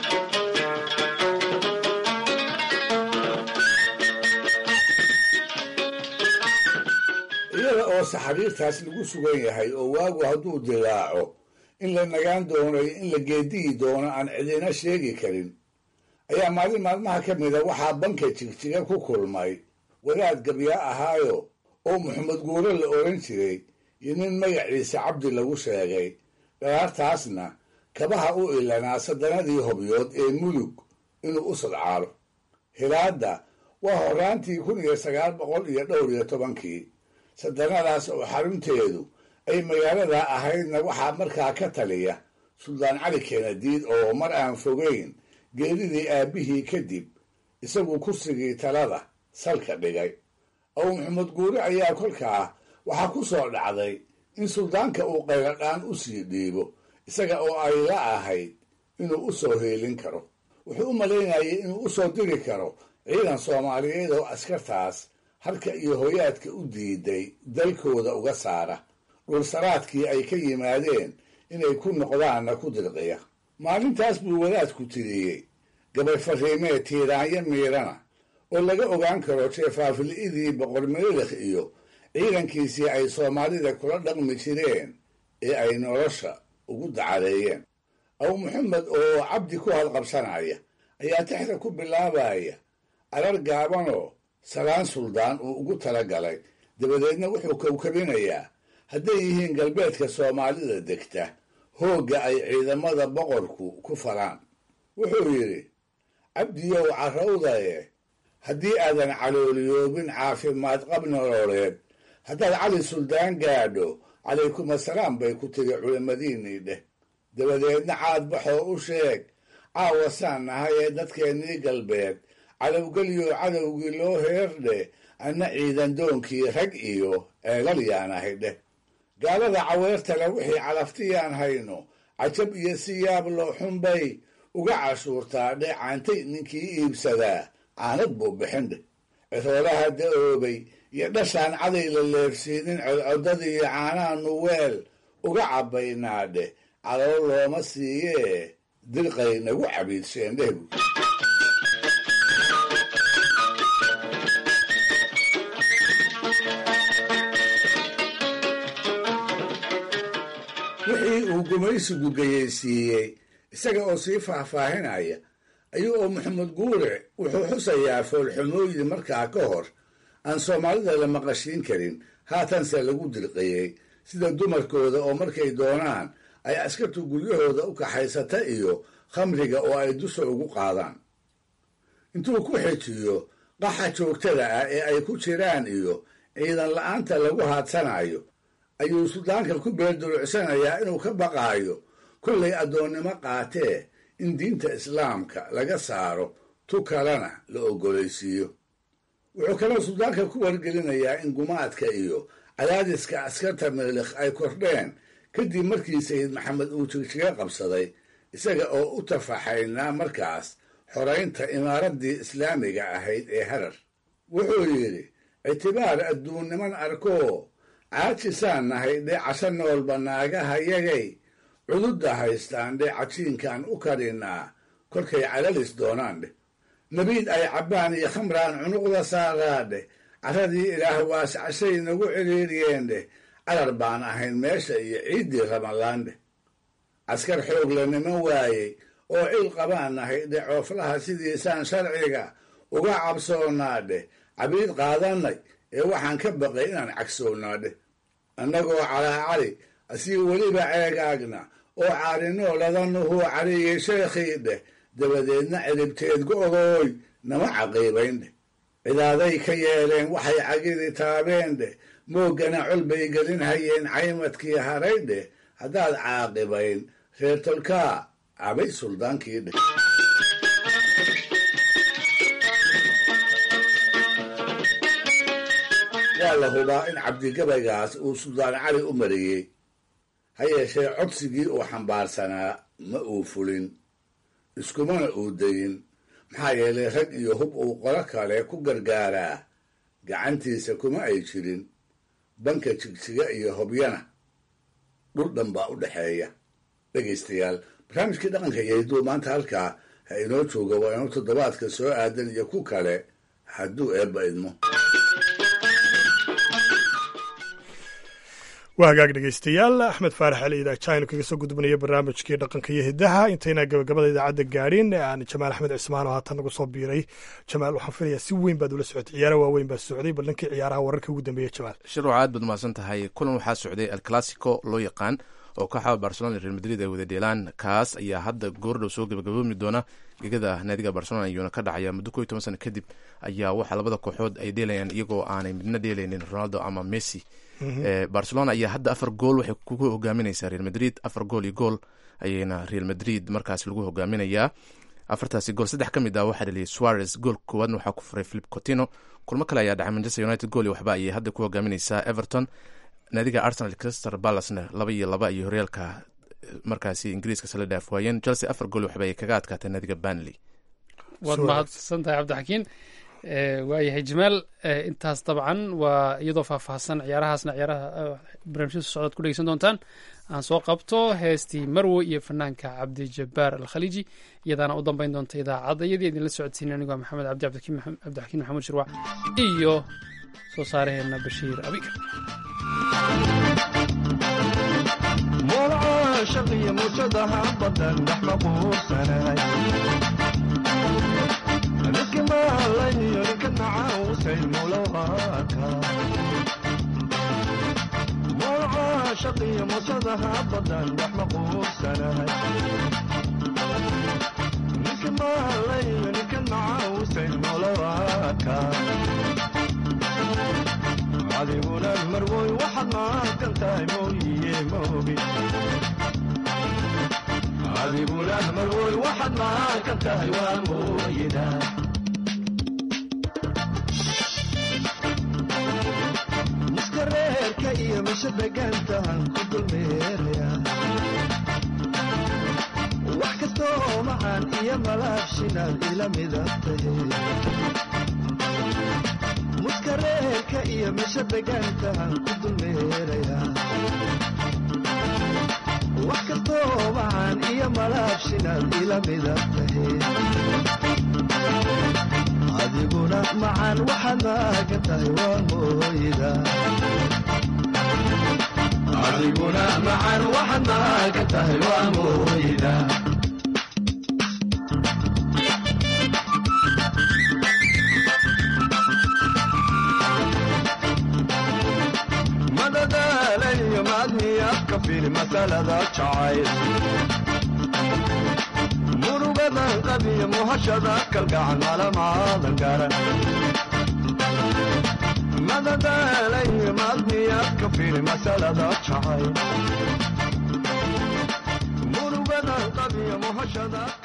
Speaker 4: iyada oo saxariirtaas lagu sugan yahay oo waagu hadduu dilaaco in la nagaan doono iyo in la geediyi doono aan cidina sheegi karin ayaa maalin maalmaha ka mida waxaa banka jigjiga ku kulmay wadaad gabyaa ahaayo oo maxamed guure la oran jiray iyo nin magaciisa cabdi lagu sheegay dharaartaasna kabaha u ilanaa sadanadii hobyood ee mulug inuu u sadcaalo hilaadda waa horaantii kun iyo sagaal boqol iyo dhowr iyo tobankii sadanadaas oo xarunteedu ay magaalada ahaydna waxaa markaa ka taliya suldaan cali keenadiid oo mar aan fogeyn geeridii aabbihii kadib isagu kursigii talada salka dhigay aw maxamed guure ayaa kolkaa waxaa ku soo dhacday in suldaanka uu qayladhaan u sii dhiibo isaga oo ay la ahayd inuu u soo heelin karo wuxuu u malaynayay inuu u soo diri karo ciidan soomaaliyeed oo askartaas halka iyo hoyaadka u diiday dalkooda uga saara dhulsaraadkii ay ka yimaadeen inay ku noqdaanna ku dirqiya maalintaas buu wadaadku tiriyey gabay fariimee tiiraanyo miirana oo laga ogaan karo jeefaafili'idii boqor meelekh iyo ciidankiisii ay soomaalida kula dhaqmi jireen ee ay nolosha ugu dacadeeyeen abu maxamed oo cabdi ku hadqabsanaya ayaa tixda ku bilaabaya arar gaabanoo salaan suldaan uu ugu tala galay dabadeedna wuxuu kowkabinayaa hadday yihiin galbeedka soomaalida degta hoogga ay ciidamada boqorku ku falaan wuxuu yidhi cabdiyow carrawdaye haddii aadan calooliyoobin caafimaad qab nololeed haddaad cali suldaan gaadho calaykum assalaam bay ku tiri culimmadiinnii dheh dabadeedna caadbaxoo u sheeg caawa saan nahay ee dadkeennii galbeed calowgelyo cadowgii loo heerdheh anna ciidan doonkii rag iyo ceelal yaan ahay dheh gaalada caweertale wixii calaftiyaan hayno cajab iyo si yaab loo xunbay uga cashuurtaa dheh caantay ninkii iibsadaa caanad buu bixin dheh ciroolaha da-oobay iyo dhashaan caday la leefsiinin codcodadiiyo caanaha nuweel uga cabbaynaa dheh calool looma siiyee dirqay nagu cabiidsheen dheh bu uu gumaysigu geyeysiiyey isaga oo sii faahfaahinaya ayuu oo maxamed guure wuxuu xusayaa foolxumooyin markaa ka hor aan soomaalida la maqashiin karin haatanse lagu dirqiyey sida dumarkooda oo markay doonaan ay askartu guryahooda u kaxaysata iyo khamriga oo ay dusha ugu qaadaan intuu ku xejiyo qaxa joogtada ah ee ay ku jiraan iyo ciidan la'aanta lagu haadsanayo ayuu suldaanka ku beerdulucsanayaa inuu ka baqaayo kollay addoonnimo qaatee in diinta islaamka laga saaro tu kalena la oggolaysiiyo wuxuu kaloo suldaanka ku wargelinayaa in gumaadka iyo cadaadiska askarta milikh ay kordheen kadib markii sayid maxamed uu jigjiga qabsaday isaga oo u tafaxaynaa markaas xoraynta imaaraddii islaamiga ahayd ee harar wuxuu yidhi ictibaar adduunniman arkoo caajisaan nahay dheecasho noolba naagaha yagay cududda haystaan dheecajiinkaan u karinnaa kolkay calalis doonaan dheh nabiid ay cabbaan iyo khamraan cunuqda saaraa dheh carradii ilaah waascashay nagu ciriiriyeen dheh calar baan ahayn meesha iyo ciiddii ramadaan dheh caskar xoog la niman waayey oo cil qabaan nahay dheh cooflaha sidiisaan sharciga uga cabsoonnaa dheh cabiid qaadannay ee waxaan ka baqay inaan cagsoonnaa dheh annagoo calaacali asii weliba ceegaagna oo caarinoo ladanuhuu cariyey sheekhii dheh dabadeedna ciribteed go-gooy nama caqiibayn dheh cidaaday ka yeeleen waxay cagidi taabeen dheh mooggana col bay gelin hayeen caymadkii haray dheh haddaad caaqibayn reer tolkaa cabay suldaankii dheh waa la hubaa in cabdigabaygaas uu suldaan cali u mariyey ha yeeshee codsigii uu xambaarsanaa ma uu fulin iskumana uu dayin maxaa yeelay rag iyo hub uu qolo kale ku gargaaraa gacantiisa kuma ay jirin banka jigjiga iyo hobyana dhul dhan baa u dhexeeya dhegaystayaal barnaamijkii dhaqanka iyo hidduu maanta halkaa ha inoo jooga waa inuu toddobaadka soo aadan iyo ku kale hadduu eebba idmo
Speaker 1: waa hagaag dhegeystayaal axmed faarax ali idaajaynu kaga soo gudbinaya barnaamijkii dhaqanka iyo hidaha intayna gabagabada idaacadda gaadhin aan jamaal axmed cismaan oo haatan nagu soo biiray jamaal waxaan filayaa si weyn baad ula socotay ciyaara waaweyn baa socday bal dhankii ciyaaraha wararka ugu dambeeya jamaal
Speaker 15: shirwac aad baad umahadsan tahay kulan waxaa socday el classico loo yaqaan oo kooxda barcelona iyo real madrid ay wada dheelaan kaas ayaa hadda goordhow soo gabagaboomi doona gegada naadiga barcelona iyuuna ka dhacaya muddo ko iyo toban sano kadib ayaa waxaa labada kooxood ay dheelayaan iyagoo aanay midna dheelaynin ronaldo ama messi barcelona ayaa hadda afar gool waxay kugu hogaaminaysaa real madrid afar gool iyo gool ayayna real madrid markaas lagu hogaaminayaa afartaasi gool saddex ka mid ah waxaa dhaliyay suarez gool koowaadna waxaa ku furay philip cotino kulmo kale ayaa dhacay manchester united gool iyo waxba ayay hadda ku hogaaminaysaa everton naadiga arsenal crystal balacena laba iyo laba iyo horyaalka markaasi ingiriiska sala dhaaf waayeen chelsea afar gool waxba ay kaga adkaatay naadiga banley
Speaker 2: waad mahadsan tahay cabdixakiin waayahay jamaal intaas dabcan waa iyadoo faahfaahsan ciyaarahaasna ciyaaraha barnaamijyada socdaad ku dhegeysan doontaan aan soo qabto heestii marwo iyo fanaanka cabdijabaar alkhaliiji iyadaana u dambeyn doonta idaacadda iyadii idinla socodsiin anigoo maxamed cabdi cabdixakiin maxamuud shirwac iyo soo saaraheena bashiir abikar
Speaker 16: shaqiyo muujadaha badan dhex maquursanahay dadka maalayniyo ninka nacaawsay mulowaka mooca shaqiyo muujadaha badan dhex maquursanahay ninka maalayniyo ninka nacaawsay mulowaka adiguna marwoy waxaad maaqan tahay mooyiye moogi adiguna marwoy waxaad maaqan tahay waa mooyida miska reerka iyo misha degaantahan ku dulmeeraya wax kastoo macaan iyo malaabshinaad ila midabtahe muska reerka iyo misha degaantahan ku dulmeerayaa wax kastoo macaan iyo malaabshinaad ila midabtahe adiguna macaan waxaad maagan tahay waa mooyida adiguna macan waxaad maagan tahay waa mooyda madadaalayo maadmiyaad ka fili masalada jacayl murugadan qabiyo muhashada kalgacan malamaadan garan madadaalayo maadmiyaad ka fili masalada jacayl murugadan qabiyo muhashada